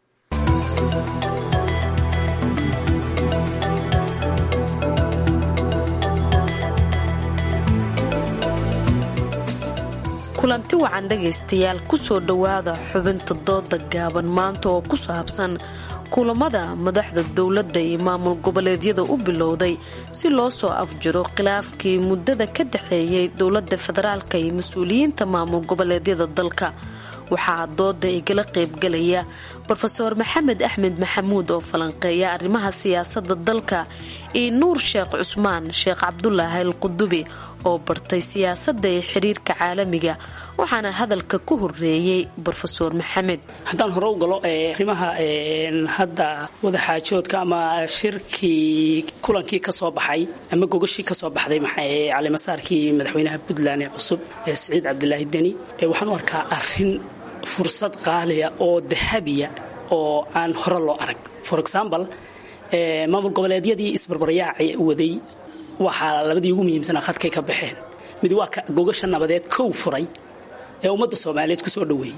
kulanti wacan dhegaystayaal kusoo dhowaada xubinta dooda gaaban maanta oo ku saabsan kulamada madaxda dowladda iyo maamul goboleedyada u bilowday si loo soo afjiro khilaafkii muddada ka dhexeeyay dowladda federaalka iyo mas-uuliyiinta maamul goboleedyada dalka waxaa dooda igala qaybgalaya rofeor maxamed axmed maxamuud oo falanqeeya arrimaha siyaasadda dalka iyo nuur sheekh cusmaan sheekh cabdulaahi al qudubi oo bartay siyaasadda ee xiriirka caalamiga waxaana hadalka ku horeeyey rofeor maxamed haddaan hore u galo arrimaha hadda wadaxaajoodka ama shirkii kulankii kasoo baxay ama gogashii kasoo baxday calimasaarkii madaxweynaha puntland ee cusub ee siciid cabdilaahi deni waxaan u arkaa arin fursad qaaliya oo dahabiya oo aan hore loo arag for example maamul goboleedyadii isbarbaryaaca waday waxaa labadii ugu muhiimsanaa khadkay ka baxeen mid waa gogasha nabadeed kow furay ee ummadda soomaaliyeed kusoo dhaweeyey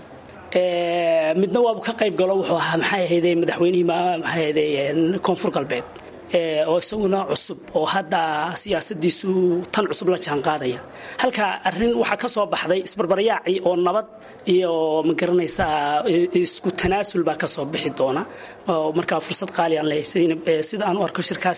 midna waabu ka qayb galo wuxuu ahaa maxay ahayde madaxweynihii maxay ahayde koonfur galbeed oo isaguna cusub oo hadda siyaasadiisu tan cusub la jaan qaadaya halka arin waxaa ka soo baxday isbarbaryaacii oo nabad iyo magaranaysaa isku tanaasul baa kasoo bixi doona oo markaa fursad qaali aan leeyahay sida aan u arko shirkaas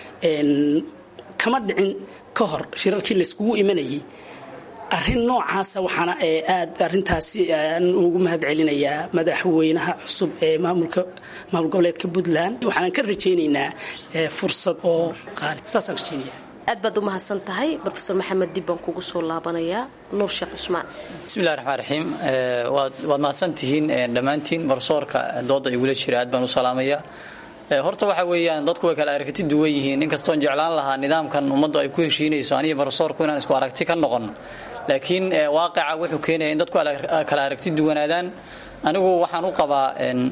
kama dhicin ka hor shirarkii layskugu imanayay arrin noocaasa waxaana aad arintaasi aan ugu mahad celinayaa madaxweynaha cusub ee maamulka maamul goboleedka puntland waxaan ka rajaynaynaa fursad oo qaali saasaan rajaynaya aad baad u mahadsan tahay rofeor maxamed dib baan kugu soo laabanayaa nuur sheekh cusmaan bismillahi raxmaan raxiim waad mahadsantihiin dhammaantiin barsoorka dooda igula jira aad baan u salaamaya horta waxa weeyaan dadku way kala aragti duwan yihiin inkastoon jeclaan lahaa nidaamkan ummaddu ay ku heshiinayso aniga barsoorku inaan isku aragti ka noqon laakiin waaqica wuxuu keenaya in dadku kala aragti duwanaadaan anigu waxaan u qabaa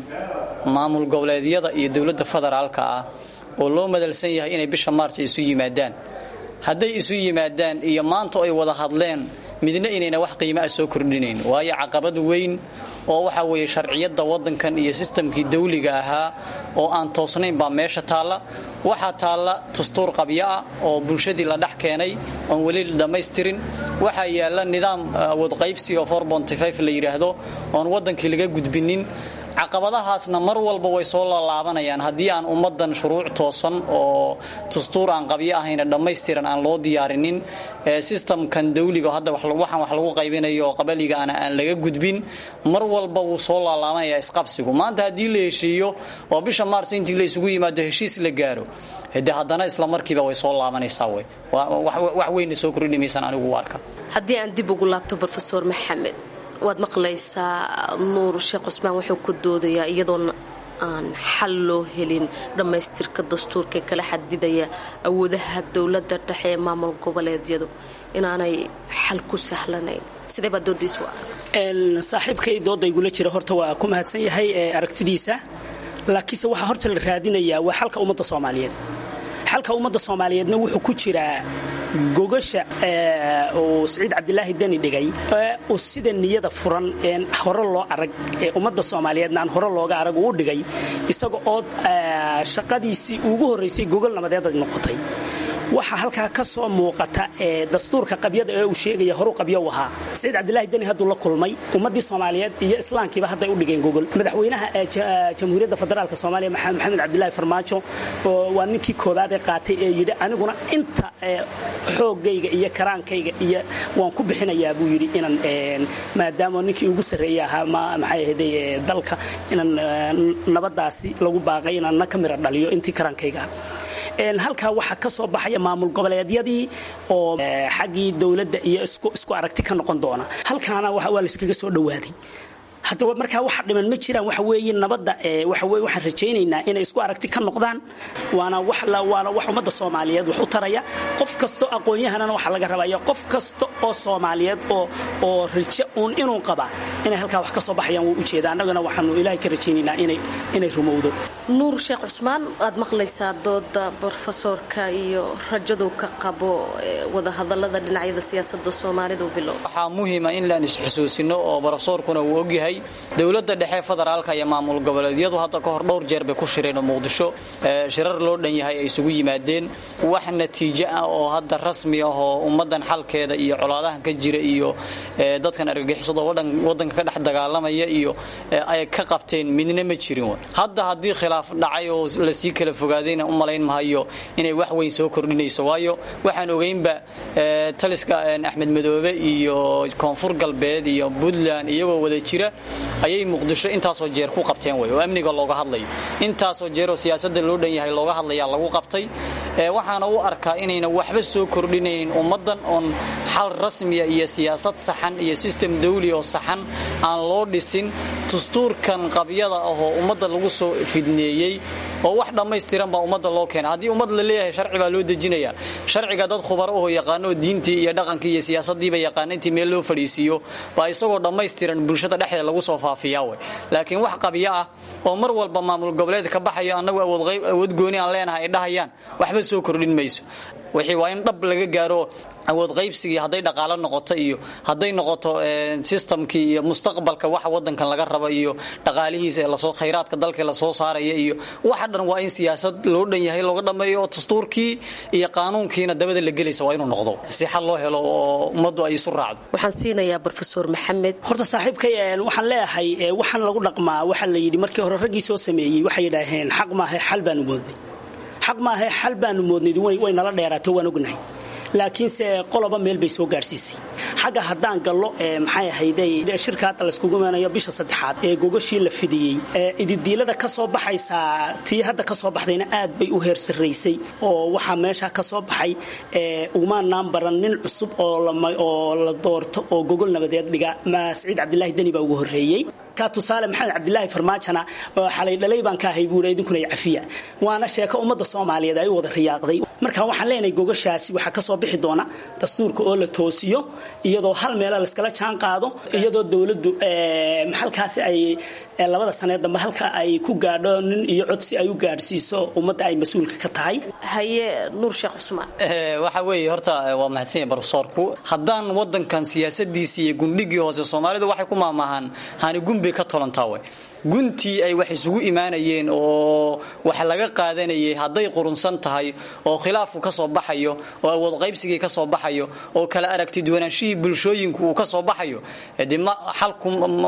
maamul goboleedyada iyo dowladda federaalka ah oo loo madalsan yahay inay bisha maars isu yimaadaan hadday isu yimaadaan iyo maanta ay wada hadleen midna inayna wax qiimo ah soo kordhinayn waayo caqabad weyn oo waxa weeye sharciyadda waddankan iyo sistamkii dawliga ahaa oo aan toosnayn baa meesha taalla waxaa taalla dastuur qabyo ah oo bulshadii la dhex keenay oon weli la dhammaystirin waxaa yaalla nidaam awood qaybsi oo la yidhaahdo oon waddankii laga gudbinin caqabadahaasna mar walba way soo laalaabanayaan haddii aan ummadan shuruuc toosan oo dastuur aan qabyo ahayna dhammaystiran aan loo diyaarinin sistamkan dawliga hadda waxaan wax lagu qaybinayo oo qabaliga ana aan laga gudbin mar walba wuu soo laalaabanaya isqabsigu maanta haddii la heshiiyo oo bisha maars intii la isugu yimaado heshiis la gaaro de haddana isla markiiba way soo laabanaysaa wey wax weyna soo kordhimaysaan anigu u arka haddii aan dib ugu laabto rofeor maxamed waad maqlaysaa nuur sheekh cusmaan wuxuu ku doodayaa iyadoon aan xal loo helin dhammaystirka dastuurka kala xadidaya awoodaha dowladda dhexe ee maamul goboleedyadu inaanay xal ku sahlanayn sidee baa doodaysu saaxiibkay dooda igula jira horta waa ku mahadsan yahay aragtidiisa laakiinse waxaa horta la raadinayaa waa xalka ummadda soomaaliyeed xalka ummadda soomaaliyeedna wuxuu ku jiraa gogasha uu siciid cabdilaahi deni dhigay uu sida niyada furan een hore loo arag ee ummadda soomaaliyeedna aan hore looga arag uu dhigay isaga oo shaqadiisii ugu horraysay gogol nabadeed ay noqotay waxaa halkaa ka soo muuqata ee dastuurka qabyada ee uu sheegaya horu qabyo u ahaa saciid cabdilaahi deni hadduu la kulmay ummaddii soomaaliyeed iyo islaamkiiba hadday u dhigeen gogol madaxweynaha jamhuuriyadda federaalk soomaaliya maxamed cabdilaahi farmaajo waa ninkii koobaad ee qaatay ee yidhi aniguna inta xoogayga iyo karaankayga iyo waan ku bixinayaa buu yidhi inaan maadaama ninkii ugu sarreeya ahaa maxay ahday dalka inaan nabadaasi lagu baaqay inaan na ka mira dhaliyo intii karaankayga ah halkaa waxaa ka soo baxaya maamul goboleedyadii oo xaggii dowladda iyo isku aragti ka noqon doona halkaana waa layskaga soo dhowaaday haddaba markaa waxa dhiman ma jiraan waxa weeye nabadda waxa weye waxaan rajaynaynaa inay isku aragti ka noqdaan waana wax waana wax ummadda soomaaliyeed wax u taraya qof kasto aqoon-yahanana waxaa laga rabaya qof kasta oo soomaaliyeed oo oo rajo uun inuu qaba inay halkaa wax ka soo baxayaan wuu ujeeda annagana waxaanu ilaahay ka rajaynaynaa inay inay rumowdo nuur sheekh cusmaan waad maqlaysaa dooda brofesoorka iyo rajadu ka qabo wadahadalada dhinacyada siyaasada soomaalida u bilow waxaa muhiima in laan isxusuusino oo brofesoorkuna uu ogyahay dowladda dhexe federaalka iyo maamul goboleedyadu hadda ka hor dhowr jeer bay ku shireen oo muqdisho shirar loo dhan yahay ay isugu yimaadeen wax natiijo ah oo hadda rasmi ah oo ummadan xalkeeda iyo colaadahan ka jira iyo dadkan argagixisada wadanka ka dhex dagaalamaya iyo ay ka qabteen midna ma jirin hadda haddii khilaaf dhacay oo lasii kala fogaadayna u malayn mahayo inay wax weyn soo kordhinayso waayo waxaan ogeynba taliska axmed madoobe iyo koonfur galbeed iyo puntland iyagoo wada jira ayay muqdisho intaasoo jeer ku qabteen wey oo amniga looga hadlayo intaasoo jeer oo siyaasada loo dhan yahay looga hadlayaa lagu qabtay waxaana u arkaa inayna waxba soo kordhinaynin ummadan oon xal rasmiya iyo siyaasad saxan iyo sistem dawli oo saxan aan loo dhisin dastuurkan qabyada ahoo ummadda lagu soo fidneeyey oo wax dhammaystiran baa ummadda loo keena haddii ummad la leeyahay sharci baa loo dejinaya sharciga dad khubaro ahoo yaqaano diintii iyo dhaqankii iyo siyaasadiiba yaqaana intii meel loo fadhiisiiyo baa isagoo dhammaystiran bulshada dhexdeeda lagu soo faafiyaa wey laakiin wax qabyo ah oo mar walba maamul goboleed ka baxayo annagu awood gooni aan leenahay ay dhahayaan waxba soo kordhin mayso wixii waa in dhab laga gaaro awood qaybsigii hadday dhaqaalo noqoto iyo hadday noqoto sistamkii iyo mustaqbalka waxa wadankan laga raba iyo dhaqaalihiisa lasoo khayraadka dalka lasoo saaraya iyo waxa dhan waa in siyaasad loo dhan yahay looga dhammeeyo oo dastuurkii iyo qaanuunkiina dabada la gelaysa waa inuu noqdo si xal loo helo oo ummaddu ay isu raacdo waxaan siinayaa brofesor maxamed horta saaxiibkay waxaan leeyahay waxaan lagu dhaqmaa waxaa la yidhi markii hore raggii soo sameeyey waxay yidhaaheen xaq maahe xal baanu moodnay xaq maahe xal baanu moodnayd way nala dheeraato waan ognahay laakiinse qoloba meel bay soo gaadhsiisay xagga haddaan gallo maxay ahayday shirka hadda layskugu imanayo bisha saddexaad ee gogashii la fidiyey ididiilada ka soo baxaysaa tii hadda ka soo baxdayna aad bay u heer sarraysay oo waxaa meesha ka soo baxay umaanaan baran nin cusub oo la doorto oo gogol nabadeed dhiga saciid cabdilaahi deni baa ugu horreeyey ka tusaale maxamed cabdilaahi farmaajona xalay dhalay baan ka ahay buuri idinkuna cafiya waana sheeko ummadda soomaaliyeed ay u wada riyaaqday marka waxaan leenahay gogashaasi waxaa kasoo bixi doona dastuurka oo la toosiyo iyadoo hal meela layskala jaan qaado iyadoo dowladdu halkaasi ay labada sanee dambe halka ay ku gaadho nin iyo codsi ay u gaadhsiiso ummadda ay mas-uulka ka tahay haye nuur sheekh cusmaan waxa weeye horta waa mahadsanya barofesoorku haddaan wadankan siyaasadiisi iyo gundhigii hoose soomaalidu waxay ku maamahaan hani gunbay ka tolantaa we guntii ay wax isugu imaanayeen oo wax laga qaadanayay hadday qurunsan tahay oo khilaafku ka soo baxayo oo awood qaybsigii ka soo baxayo oo kala aragti duwanaanshihii bulshooyinku uu ka soo baxayo de xalku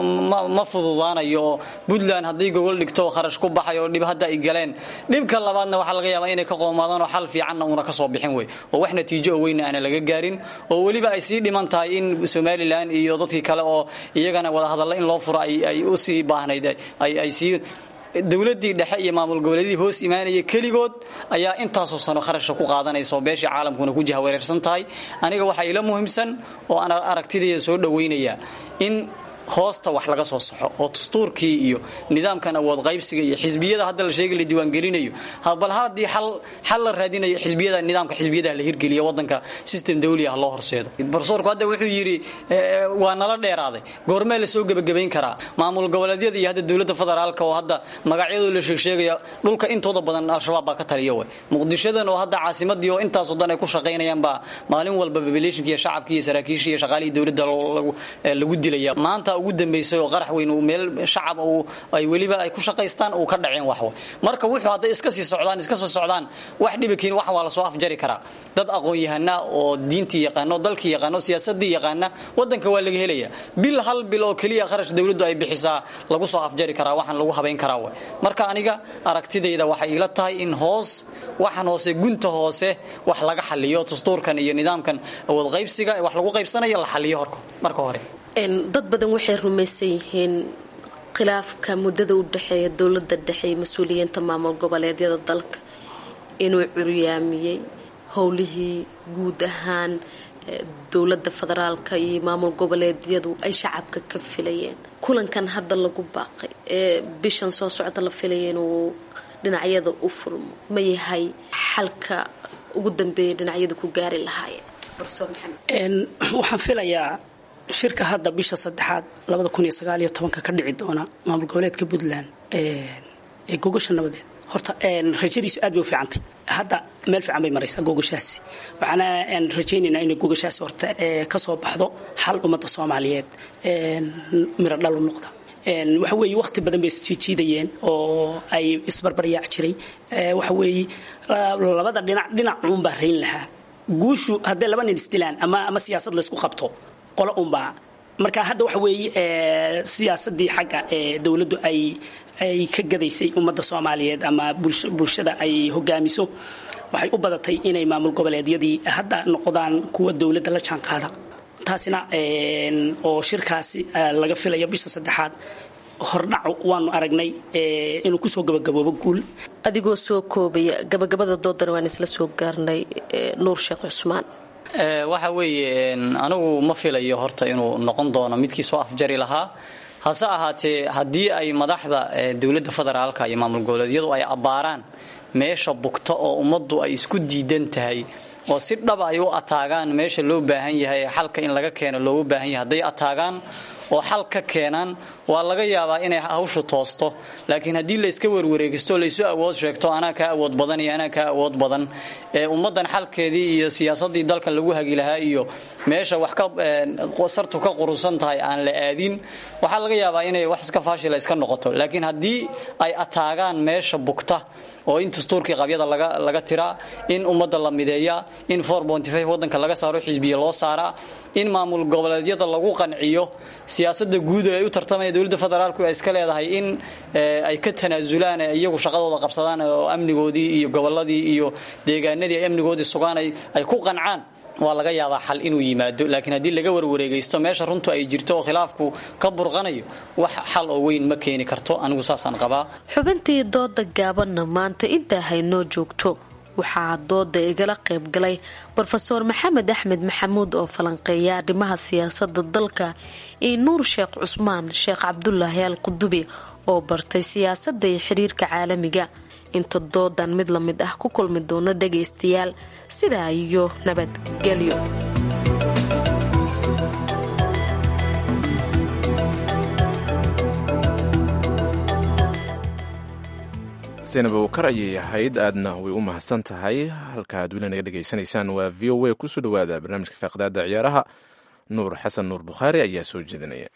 ma fududaanayo oo puntland hadday gogol dhigto kharash ku baxay oo dhib hadda ay galeen dhibka labaadna waxaa laga yaabaa inay ka qoomaadaan oo xal fiicanna uuna ka soo bixin wey oo wax natiijo oo weyna aana laga gaarin oo weliba ay sii dhiman tahay in somalilan iyo dadkii kale oo iyagana wadahadalla in loo furo ay u sii baahnayd ay sii dowladii dhexe iyo maamul goboleedii hoos imaanaya keligood ayaa intaasoo sano kharashka ku qaadanaysa oo beeshii caalamkuna ku jahawareersan tahay aniga waxaa ila muhiimsan oo aan aragtidayda soo dhawaynaya in hoosta wax laga soo saxo oo dastuurkii iyo nidaamkan awood qaybsiga iyo xisbiyada hadda la sheegay la diiwaangelinayo bal haddii xal la raadinayo xisbiyada nidaamka xisbiyadaha la hirgeliya wadanka system dawli ah loo horseedo barsoorku hadda wuxuu yidhi waa nala dheeraaday goormee la soo gebagabayn karaa maamul goboleedyada iyo hadda dowladda federaalka oo hadda magacyadoo la sheegsheegaya dhulka intooda badan al-shabaab baa ka taliya way muqdishadan oo hadda caasimadii oo intaasoo dan ay ku shaqaynayaan baa maalin walba populationka iyo shacabkii iyo saraakiishii iyo shaqaalihii dowladda lagu dilaya maanta ugu dambaysay oo qarax weyn meel shacab ay weliba ay ku shaqaystaan uu ka dhaceen waxwa marka wuxuu hadday iska sii socdaan iska soo socdaan wax dhibakiin wax waa la soo afjari karaa dad aqoon-yahana oo diintii yaqaano dalkii yaqaano siyaasadii yaqaana wadanka waa laga helaya bil hal bil oo keliya kharash dowladdu ay bixisaa lagu soo afjari karaa waxaan lagu habayn karaa w marka aniga aragtidayda waxay ila tahay in hoos waxaan hoose gunta hoose wax laga xaliyo dastuurkan iyo nidaamkan awood qaybsiga wax lagu qaybsanayo la xaliyo marka hore dad badan waxay rumaysan yihiin khilaafka muddada u dhexeeya dowladda dhexe iyo mas-uuliyiinta maamul goboleedyada dalka inuu curyaamiyey howlihii guud ahaan dowladda federaalka iyo maamul goboleedyadu ay shacabka ka filayeen kulankan hadda lagu baaqay ee bishan soo socda la filaya inuu dhinacyada u furmo ma yahay xalka ugu dambeeya dhinacyadu ku gaari lahaayeen waxaan filayaa shirka hadda bisha saddexaad labada kun iyo sagaal iyo tobanka ka dhici doona maamul goboleedka puntland ee gogasha nabadeed horta rajadiisu aad bay u fiicantay hadda meel fiican bay maraysaa gogashaasi waxaana rajaynaynaa inay gogashaasi horta kasoo baxdo xal ummadda soomaaliyeed miro dhal u noqda waxa weeye waqti badan bay isjiijiidayeen oo ay isbarbaryaac jiray waxa weeye labada dhinac dhinac uunbaa rayn lahaa guushu hadday laba nin isdilaan ama ama siyaasad laysku qabto qolo unbaa marka hadda waxa weeye siyaasadii xagga ee dowladdu ay ay ka gadaysay ummadda soomaaliyeed ama bulshada ay hogaamiso waxay u badatay inay maamul goboleedyadii hadda noqdaan kuwa dowladda la jaan qaada taasina oo shirkaasi laga filayo bisha saddexaad hordhac waanu aragnay inuu kusoo gabagaboobo guul adigoo soo koobaya gabagabada doodana waan isla soo gaarnay nuur sheekh cusmaan waxa weeye anigu ma filayo horta inuu noqon doono midkii soo afjari lahaa hase ahaatee haddii ay madaxda dowladda federaalka iyo maamul goboleedyadu ay abbaaraan meesha bugta oo ummaddu ay isku diidan tahay oo si dhaba ay u ataagaan meesha loo baahan yahay xalka in laga keeno loogu baahan yahay hadday ataagaan oo xal ka keenaan waa laga yaabaa inay hawshu toosto laakiin haddii la iska werwareegisto laysu awood sheegto anaa kaa awood badan iyo anaa kaa awood badan ee ummaddan xalkeedii iyo siyaasaddii dalkan lagu hagi lahaa iyo meesha wax ka sartu ka qurunsan tahay aan la aadin waxaa laga yaabaa inay wax iska faashila iska noqoto laakiin haddii ay ataagaan meesha bugta oo in dastuurkii qabyada laga tiraa in ummadda la mideeyaa in wadanka laga saaro xisbiya loo saaraa in maamul goboleedyada lagu qanciyo siyaasada guud ay u tartamaya dowladda federaalku ay iska leedahay in ay ka tanaasulaan iyagu shaqadooda qabsadaan oo amnigoodii iyo goboladii iyo deegaanadii ay amnigoodii sugaan ay ku qancaan waa laga yaabaa xal inuu yimaado laakiin haddii laga warwareegaysto meesha runtu ay jirto oo khilaafku ka burqanayo wax xal oo weyn ma keeni karto anigu saasaan qabaa xubintii dooda gaabanna maanta intaa haynoo joogto waxaa dooda igala qaybgalay rofeor maxamed axmed maxamuud oo falanqeeya arrimaha siyaasada dalka iyo nuur sheekh cusmaan sheekh cabdulaahi al qudubi oo bartay siyaasada iyo xiriirka caalamiga inta doodan mid la mid ah ku kulmi doono dhagaystayaal sidaa iyo nabadgelyo zaynab awkar ayay ahayd aadna way u mahadsan tahay halka aad weli naga dhegaysanaysaan waa v o a kusoo dhawaada barnaamijka faaqdaada ciyaaraha nuur xasan nuur bukhaari ayaa soo jeedinaya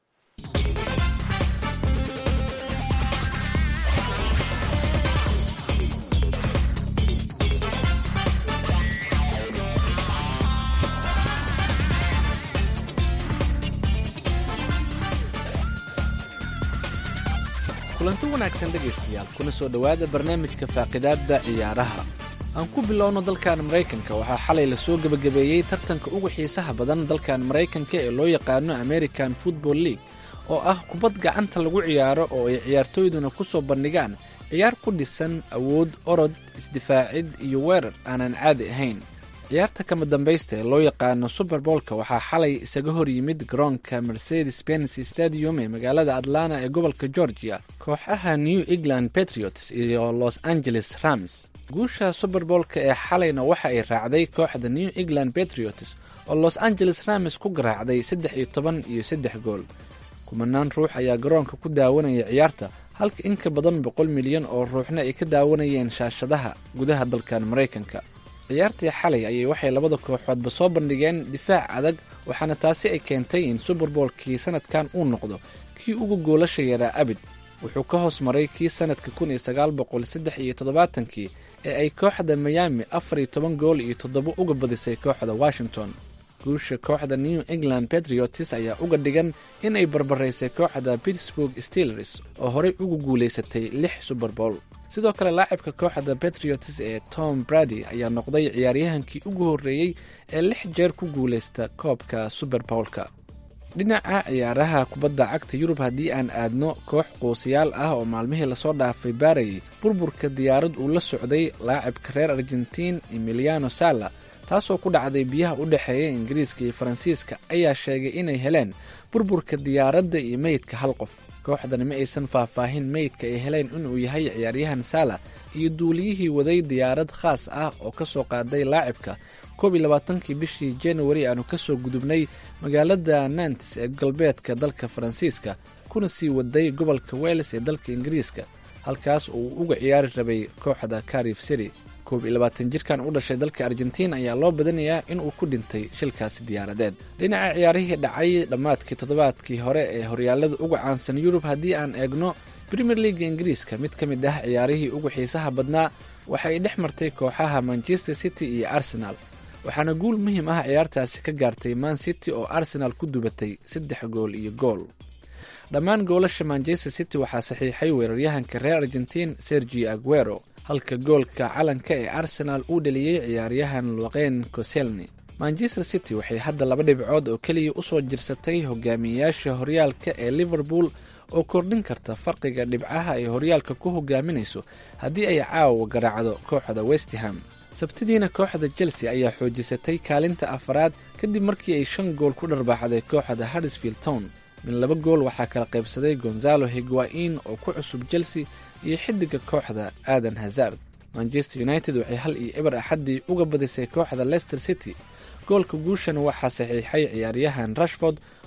kulanti wanaagsan dhegaystayaal kuna soo dhowaada barnaamijka faaqidaadda ciyaaraha aan ku bilowno dalkan maraykanka waxaa xalay lasoo gebagabeeyey tartanka ugu xiisaha badan dalkan maraykanka ee loo yaqaano american football league oo ah kubad gacanta lagu ciyaaro oo ay ciyaartooyduna ku soo bandhigaan ciyaar ku dhisan awood orod isdifaacid iyo weerar aanan caadi ahayn ciyaarta kama dambaysta ee loo yaqaano suberboolka waxaa xalay isaga hor yimid garoonka mercedes benz stadium ee magaalada atlanta ee gobolka georgia kooxaha new england patriots iyo los angeles rams guusha suberboolka ee xalayna waxa ay raacday kooxda new england patriots oo los angeles rams ku garaacday saddex iyo toban iyo saddex gool kumanaan ruux ayaa garoonka ku daawanaya ciyaarta halka in ka badan boqol milyan oo ruuxna ay ka daawanayeen shaashadaha gudaha dalkan maraykanka ciyaartii xalay ayay waxay labada kooxoodba soo bandhigeen difaac adag waxaana taasi ay keentay in suberboolkii sanadkan uu noqdo kii ugu goolasha yaraa abid wuxuu ka hoos maray kii sanadka kun iyo sagaal boqol saddex iyo toddobaatankii ee ay kooxda miyaami afar iyo toban gool iyo toddobo uga badisay kooxda washington guusha kooxda new england patriots ayaa uga dhigan inay barbaraysay kooxda pittsburg steelers oo horey ugu guulaysatay lix suberbool sidoo kale laacibka kooxda patriots ee tom brady ayaa noqday ciyaaryahankii ugu horreeyey ee lix jeer ku guulaysta koobka suberbowlka dhinaca ciyaaraha kubadda cagta yurub haddii aan aadno koox quusayaal ah oo maalmihii lasoo dhaafay baarayay burburka diyaarad uu la socday laacibka reer argentiin emiliano sala taasoo ku dhacday biyaha u dhexeeya ingiriiska iyo faransiiska ayaa sheegay inay heleen burburka diyaaradda iyo meydka hal qof kooxdani ma aysan faahfaahin meydka ay heleen inuu yahay ciyaaryahan saala iyo duuliyihii waday diyaarad khaas ah oo ka soo qaaday laacibka koob iyo labaatankii bishii januari aanu ka soo gudubnay magaalada nantes ee galbeedka dalka faransiiska kuna sii waday gobolka weles ee dalka ingiriiska halkaas uu uga ciyaari rabay kooxda carif city koob iyo labaatan jirkan u dhashay dalka argentiin ayaa loo badanayaa inuu ku dhintay shilkaasi diyaaradeed dhinaca ciyaarihii dhacay dhammaadkii toddobaadkii hore ee horyaalada uga caansan yurub haddii aan eegno premier leaga ingiriiska mid ka mid ah ciyaarihii ugu xiisaha badnaa waxay dhex martay kooxaha manchester city iyo arsenal waxaana guul muhiim ah ciyaartaasi ka gaartay man city oo arsenal ku dubatay saddex gool iyo gool dhammaan goolasha manchester city waxaa saxiixay weeraryahanka reer argentiin sergi aguero halka goolka calanka ee arsenal uu dhaliyey ciyaaryahan luqeyn coselni manchester city waxay hadda laba dhibcood oo keliya usoo jirsatay hogaamiyeyaasha horyaalka ee liverpool oo kordhin karta farqiga dhibcaha ay horyaalka ku hogaaminayso haddii ay caawa garaacdo kooxda westham sabtidiina kooxda chelsea ayaa xoojisatay kaalinta afaraad kadib markii ay shan gool ku dharbaaxday kooxda harrisfield town min laba gool waxaa kala qaybsaday gonzalo higuain oo ku cusub chelsea iyo xidiga kooxda aadan hazard manchester united waxay hal iyo eber axaddii uga badisay kooxda leicester city goolka guushana waxaa saxiixay ciyaaryahan rashford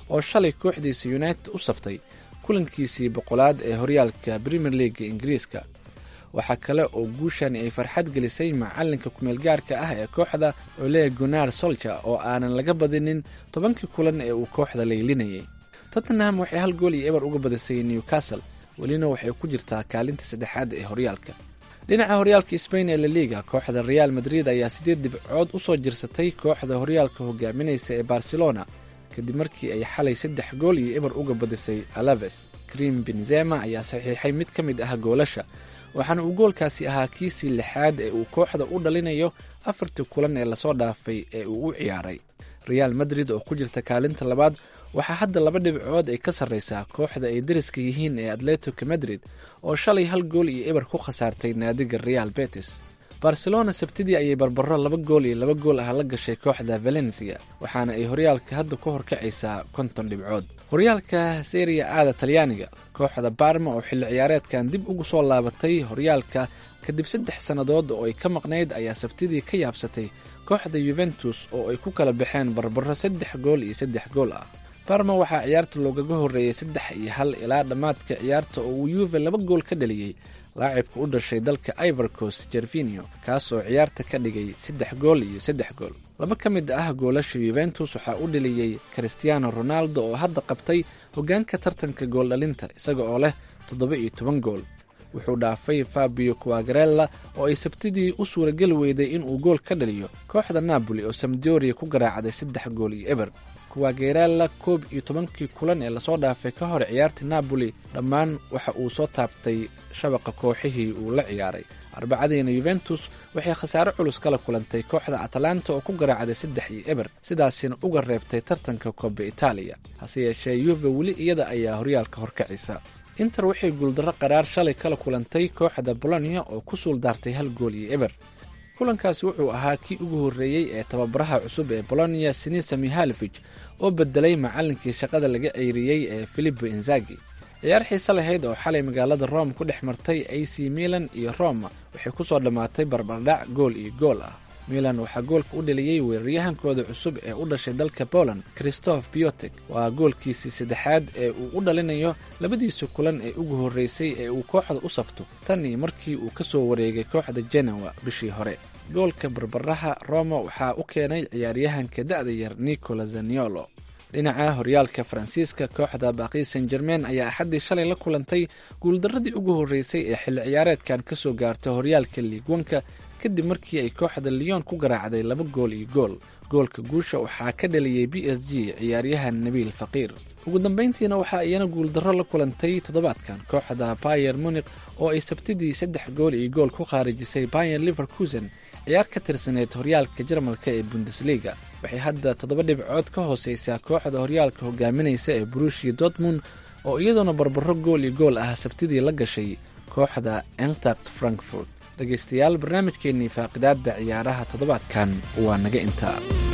oo shalay kooxdiisa united u saftay kulankiisii boqolaad ee horyaalka premier leaga ingiriiska waxaa kale oo guushani ay farxad gelisay macalinka kumeelgaarka ah ee kooxda ole gunar solja oo aanan laga badinin tobankii kulan ee uu kooxda laylinayay tottenham waxay hal gool iyo eber uga badisay newcastle welina waxay ku jirtaa kaalinta saddexaad ee horyaalka dhinaca horyaalka sbain ee laliga kooxda real madrid ayaa sideed dhibcood usoo jirsatay kooxda horyaalka hogaaminaysa ee barcelona kadib markii ay xalay saddex gool iyo eber uga badisay alaves krim benzema ayaa saxiixay mid ka mid ah goolasha waxaana uu goolkaasi ahaa kiisii lixaad ee uu kooxda u dhalinayo afartii kulan ee lasoo dhaafay ee uu u ciyaaray real madrid oo ku jirta kaalinta labaad waxaa hadda laba dhibcood ay ka sarreysaa kooxda ay dariska yihiin ee atletico madrid oo shalay hal gool iyo eber ku khasaartay naadiga real betis barcelona sabtidii ayay barbaro laba gool iyo laba gool ah la gashay kooxda valencia waxaana ay horyaalka hadda ku horkacaysaa konton dhibcood horyaalka seria aada talyaaniga kooxda barma oo xilli ciyaareedkan dib ugu soo laabatay horyaalka kadib saddex sannadood oo ay ka maqnayd ayaa sabtidii ka yaabsatay kooxda yuventus oo ay ku kala baxeen barbaro saddex gool iyo saddex gool ah barma waxaa ciyaarta loogaga horreeyey saddex iyo hal ilaa dhammaadka ciyaarta oo uu yuve laba gool ka dhaliyey laacibka u dhashay dalka ivorcos jervinio kaasoo ciyaarta ka dhigay saddex gool iyo saddex gool laba ka mid ah goolasha yuventus waxaa u dhaliyey christiano ronaldo oo hadda qabtay hoggaanka tartanka gooldhalinta isaga oo leh toddoba iyo toban gool wuxuu dhaafay fabio quagarella oo ay sabtidii u suurageli weyday inuu gool ka dhaliyo kooxda napoli oo samdoria ku garaacday saddex gool iyo eber kuwagerella koob iyo tobankii kulan ee lasoo dhaafay ka hor ciyaarta napoli dhammaan waxa uu soo taabtay shabaqa kooxihii uu la ciyaaray arbacadiina yuventus waxay khasaare culus kala kulantay kooxda atalanta oo ku garaacday saddex iyo eber sidaasina uga reebtay tartanka kooba itaaliya hase yeeshee yuve weli iyada ayaa horyaalka horkacisa inter waxay guuldarro qaraar shalay kala kulantay kooxda bolonia oo ku suuldaartay hal gool iyo eber kulankaasi wuxuu ahaa kii ugu horreeyey ee tababaraha cusub ee bolonia sinisa mihalevij oo bedelay macallinkii shaqada laga ceyriyey ee filipo inzagi ciyaar xiise lahayd oo xalay magaalada rome ku dhex martay a c milan iyo roma waxay ku soo dhammaatay barbardhac gool iyo gool ah milan waxaa goolka u dhaliyey weeraryahankooda cusub ee u dhashay dalka poland christoph biotek waa goolkiisii saddexaad ee uu u dhalinayo labadiisa kulan ee ugu horreysay ee uu kooxda u safto tan iyo markii uu ka soo wareegay kooxda genewa bishii hore goolka barbaraha roma waxaa u keenay ciyaaryahanka da'da yar nicola zaniolo dhinaca horyaalka faransiiska kooxda baaqi san germain ayaa axaddii shalay la kulantay guuldaradii ugu horreysay ee xilli ciyaareedkan ka soo gaarta horyaalka liigwanka kadib markii ay kooxda lyon ku garaacday laba gool iyo gool goolka guusha waxaa ka dhaliyey b s g ciyaaryahan nabiil faqiir ugu dambayntiina waxaa iyana guuldarro la kulantay toddobaadkan kooxda bayer munik oo ay sabtidii saddex gool iyo gool ku khaarijisay bayer liverkusen ciyaar ka tirsaneyd horyaalka jarmalka ee bundesliga waxay hadda toddoba dhibcood ka hooseysaa kooxda horyaalka hogaaminaysa ee burushia dortmund oo iyadoona barbaro gool iyo gool ah sabtidii la gashay kooxda entact frankfurt dhegaystayaal barnaamijkeennii faaqidaadda ciyaaraha toddobaadkan waa naga intaa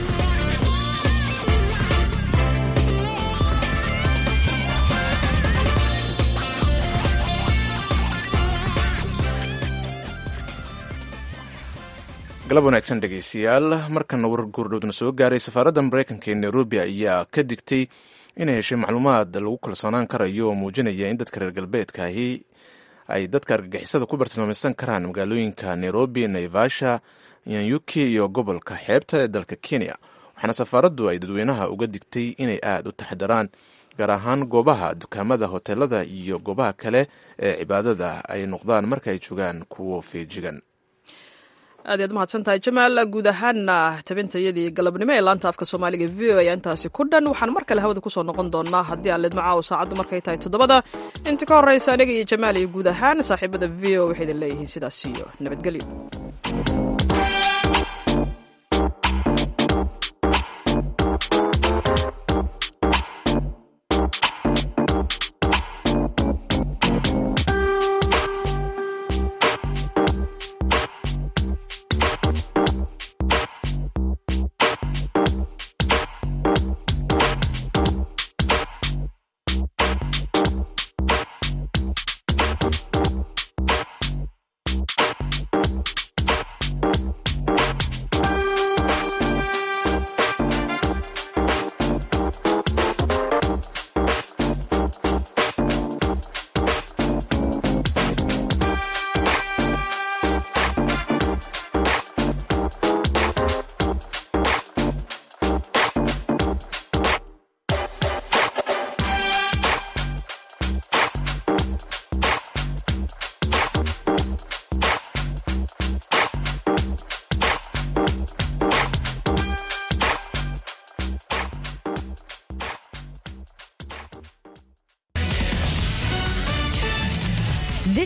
galab wanaagsan dhegaystayaal markana war guurdhowdna soo gaaray safaaradda mareykanka ee nairobi ayaa ka digtay inay heshay macluumaad lagu kalsoonaan karayo oo muujinaya in dadka reer galbeedkaahi ay dadka argagixisada ku bartilmaameysan karaan magaalooyinka nairobi naivasha yanyuki iyo gobolka xeebta ee dalka kenya waxaana safaaraddu ay dadweynaha uga digtay inay aada u taxdaraan gaar ahaan goobaha dukaamada hoteelada iyo goobaha kale ee cibaadada ay noqdaan marka ay joogaan kuwo feejigan aad iyaad mahadsantahay jamaal guud ahaana tabintayadii galabnimo ee laanta afka soomaaliga v o ayaa intaasi ku dhan waxaan mar kale hawada kusoo noqon doonaa haddii aan leedmo caawo saacaddu markay tahay toddobada inta ka horreysa aniga iyo jamaal iyo guud ahaan saaxiibada v o waxay idin leeyihiin sidaas iyo nabadgelyo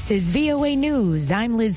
This is VOA News. I'm Liz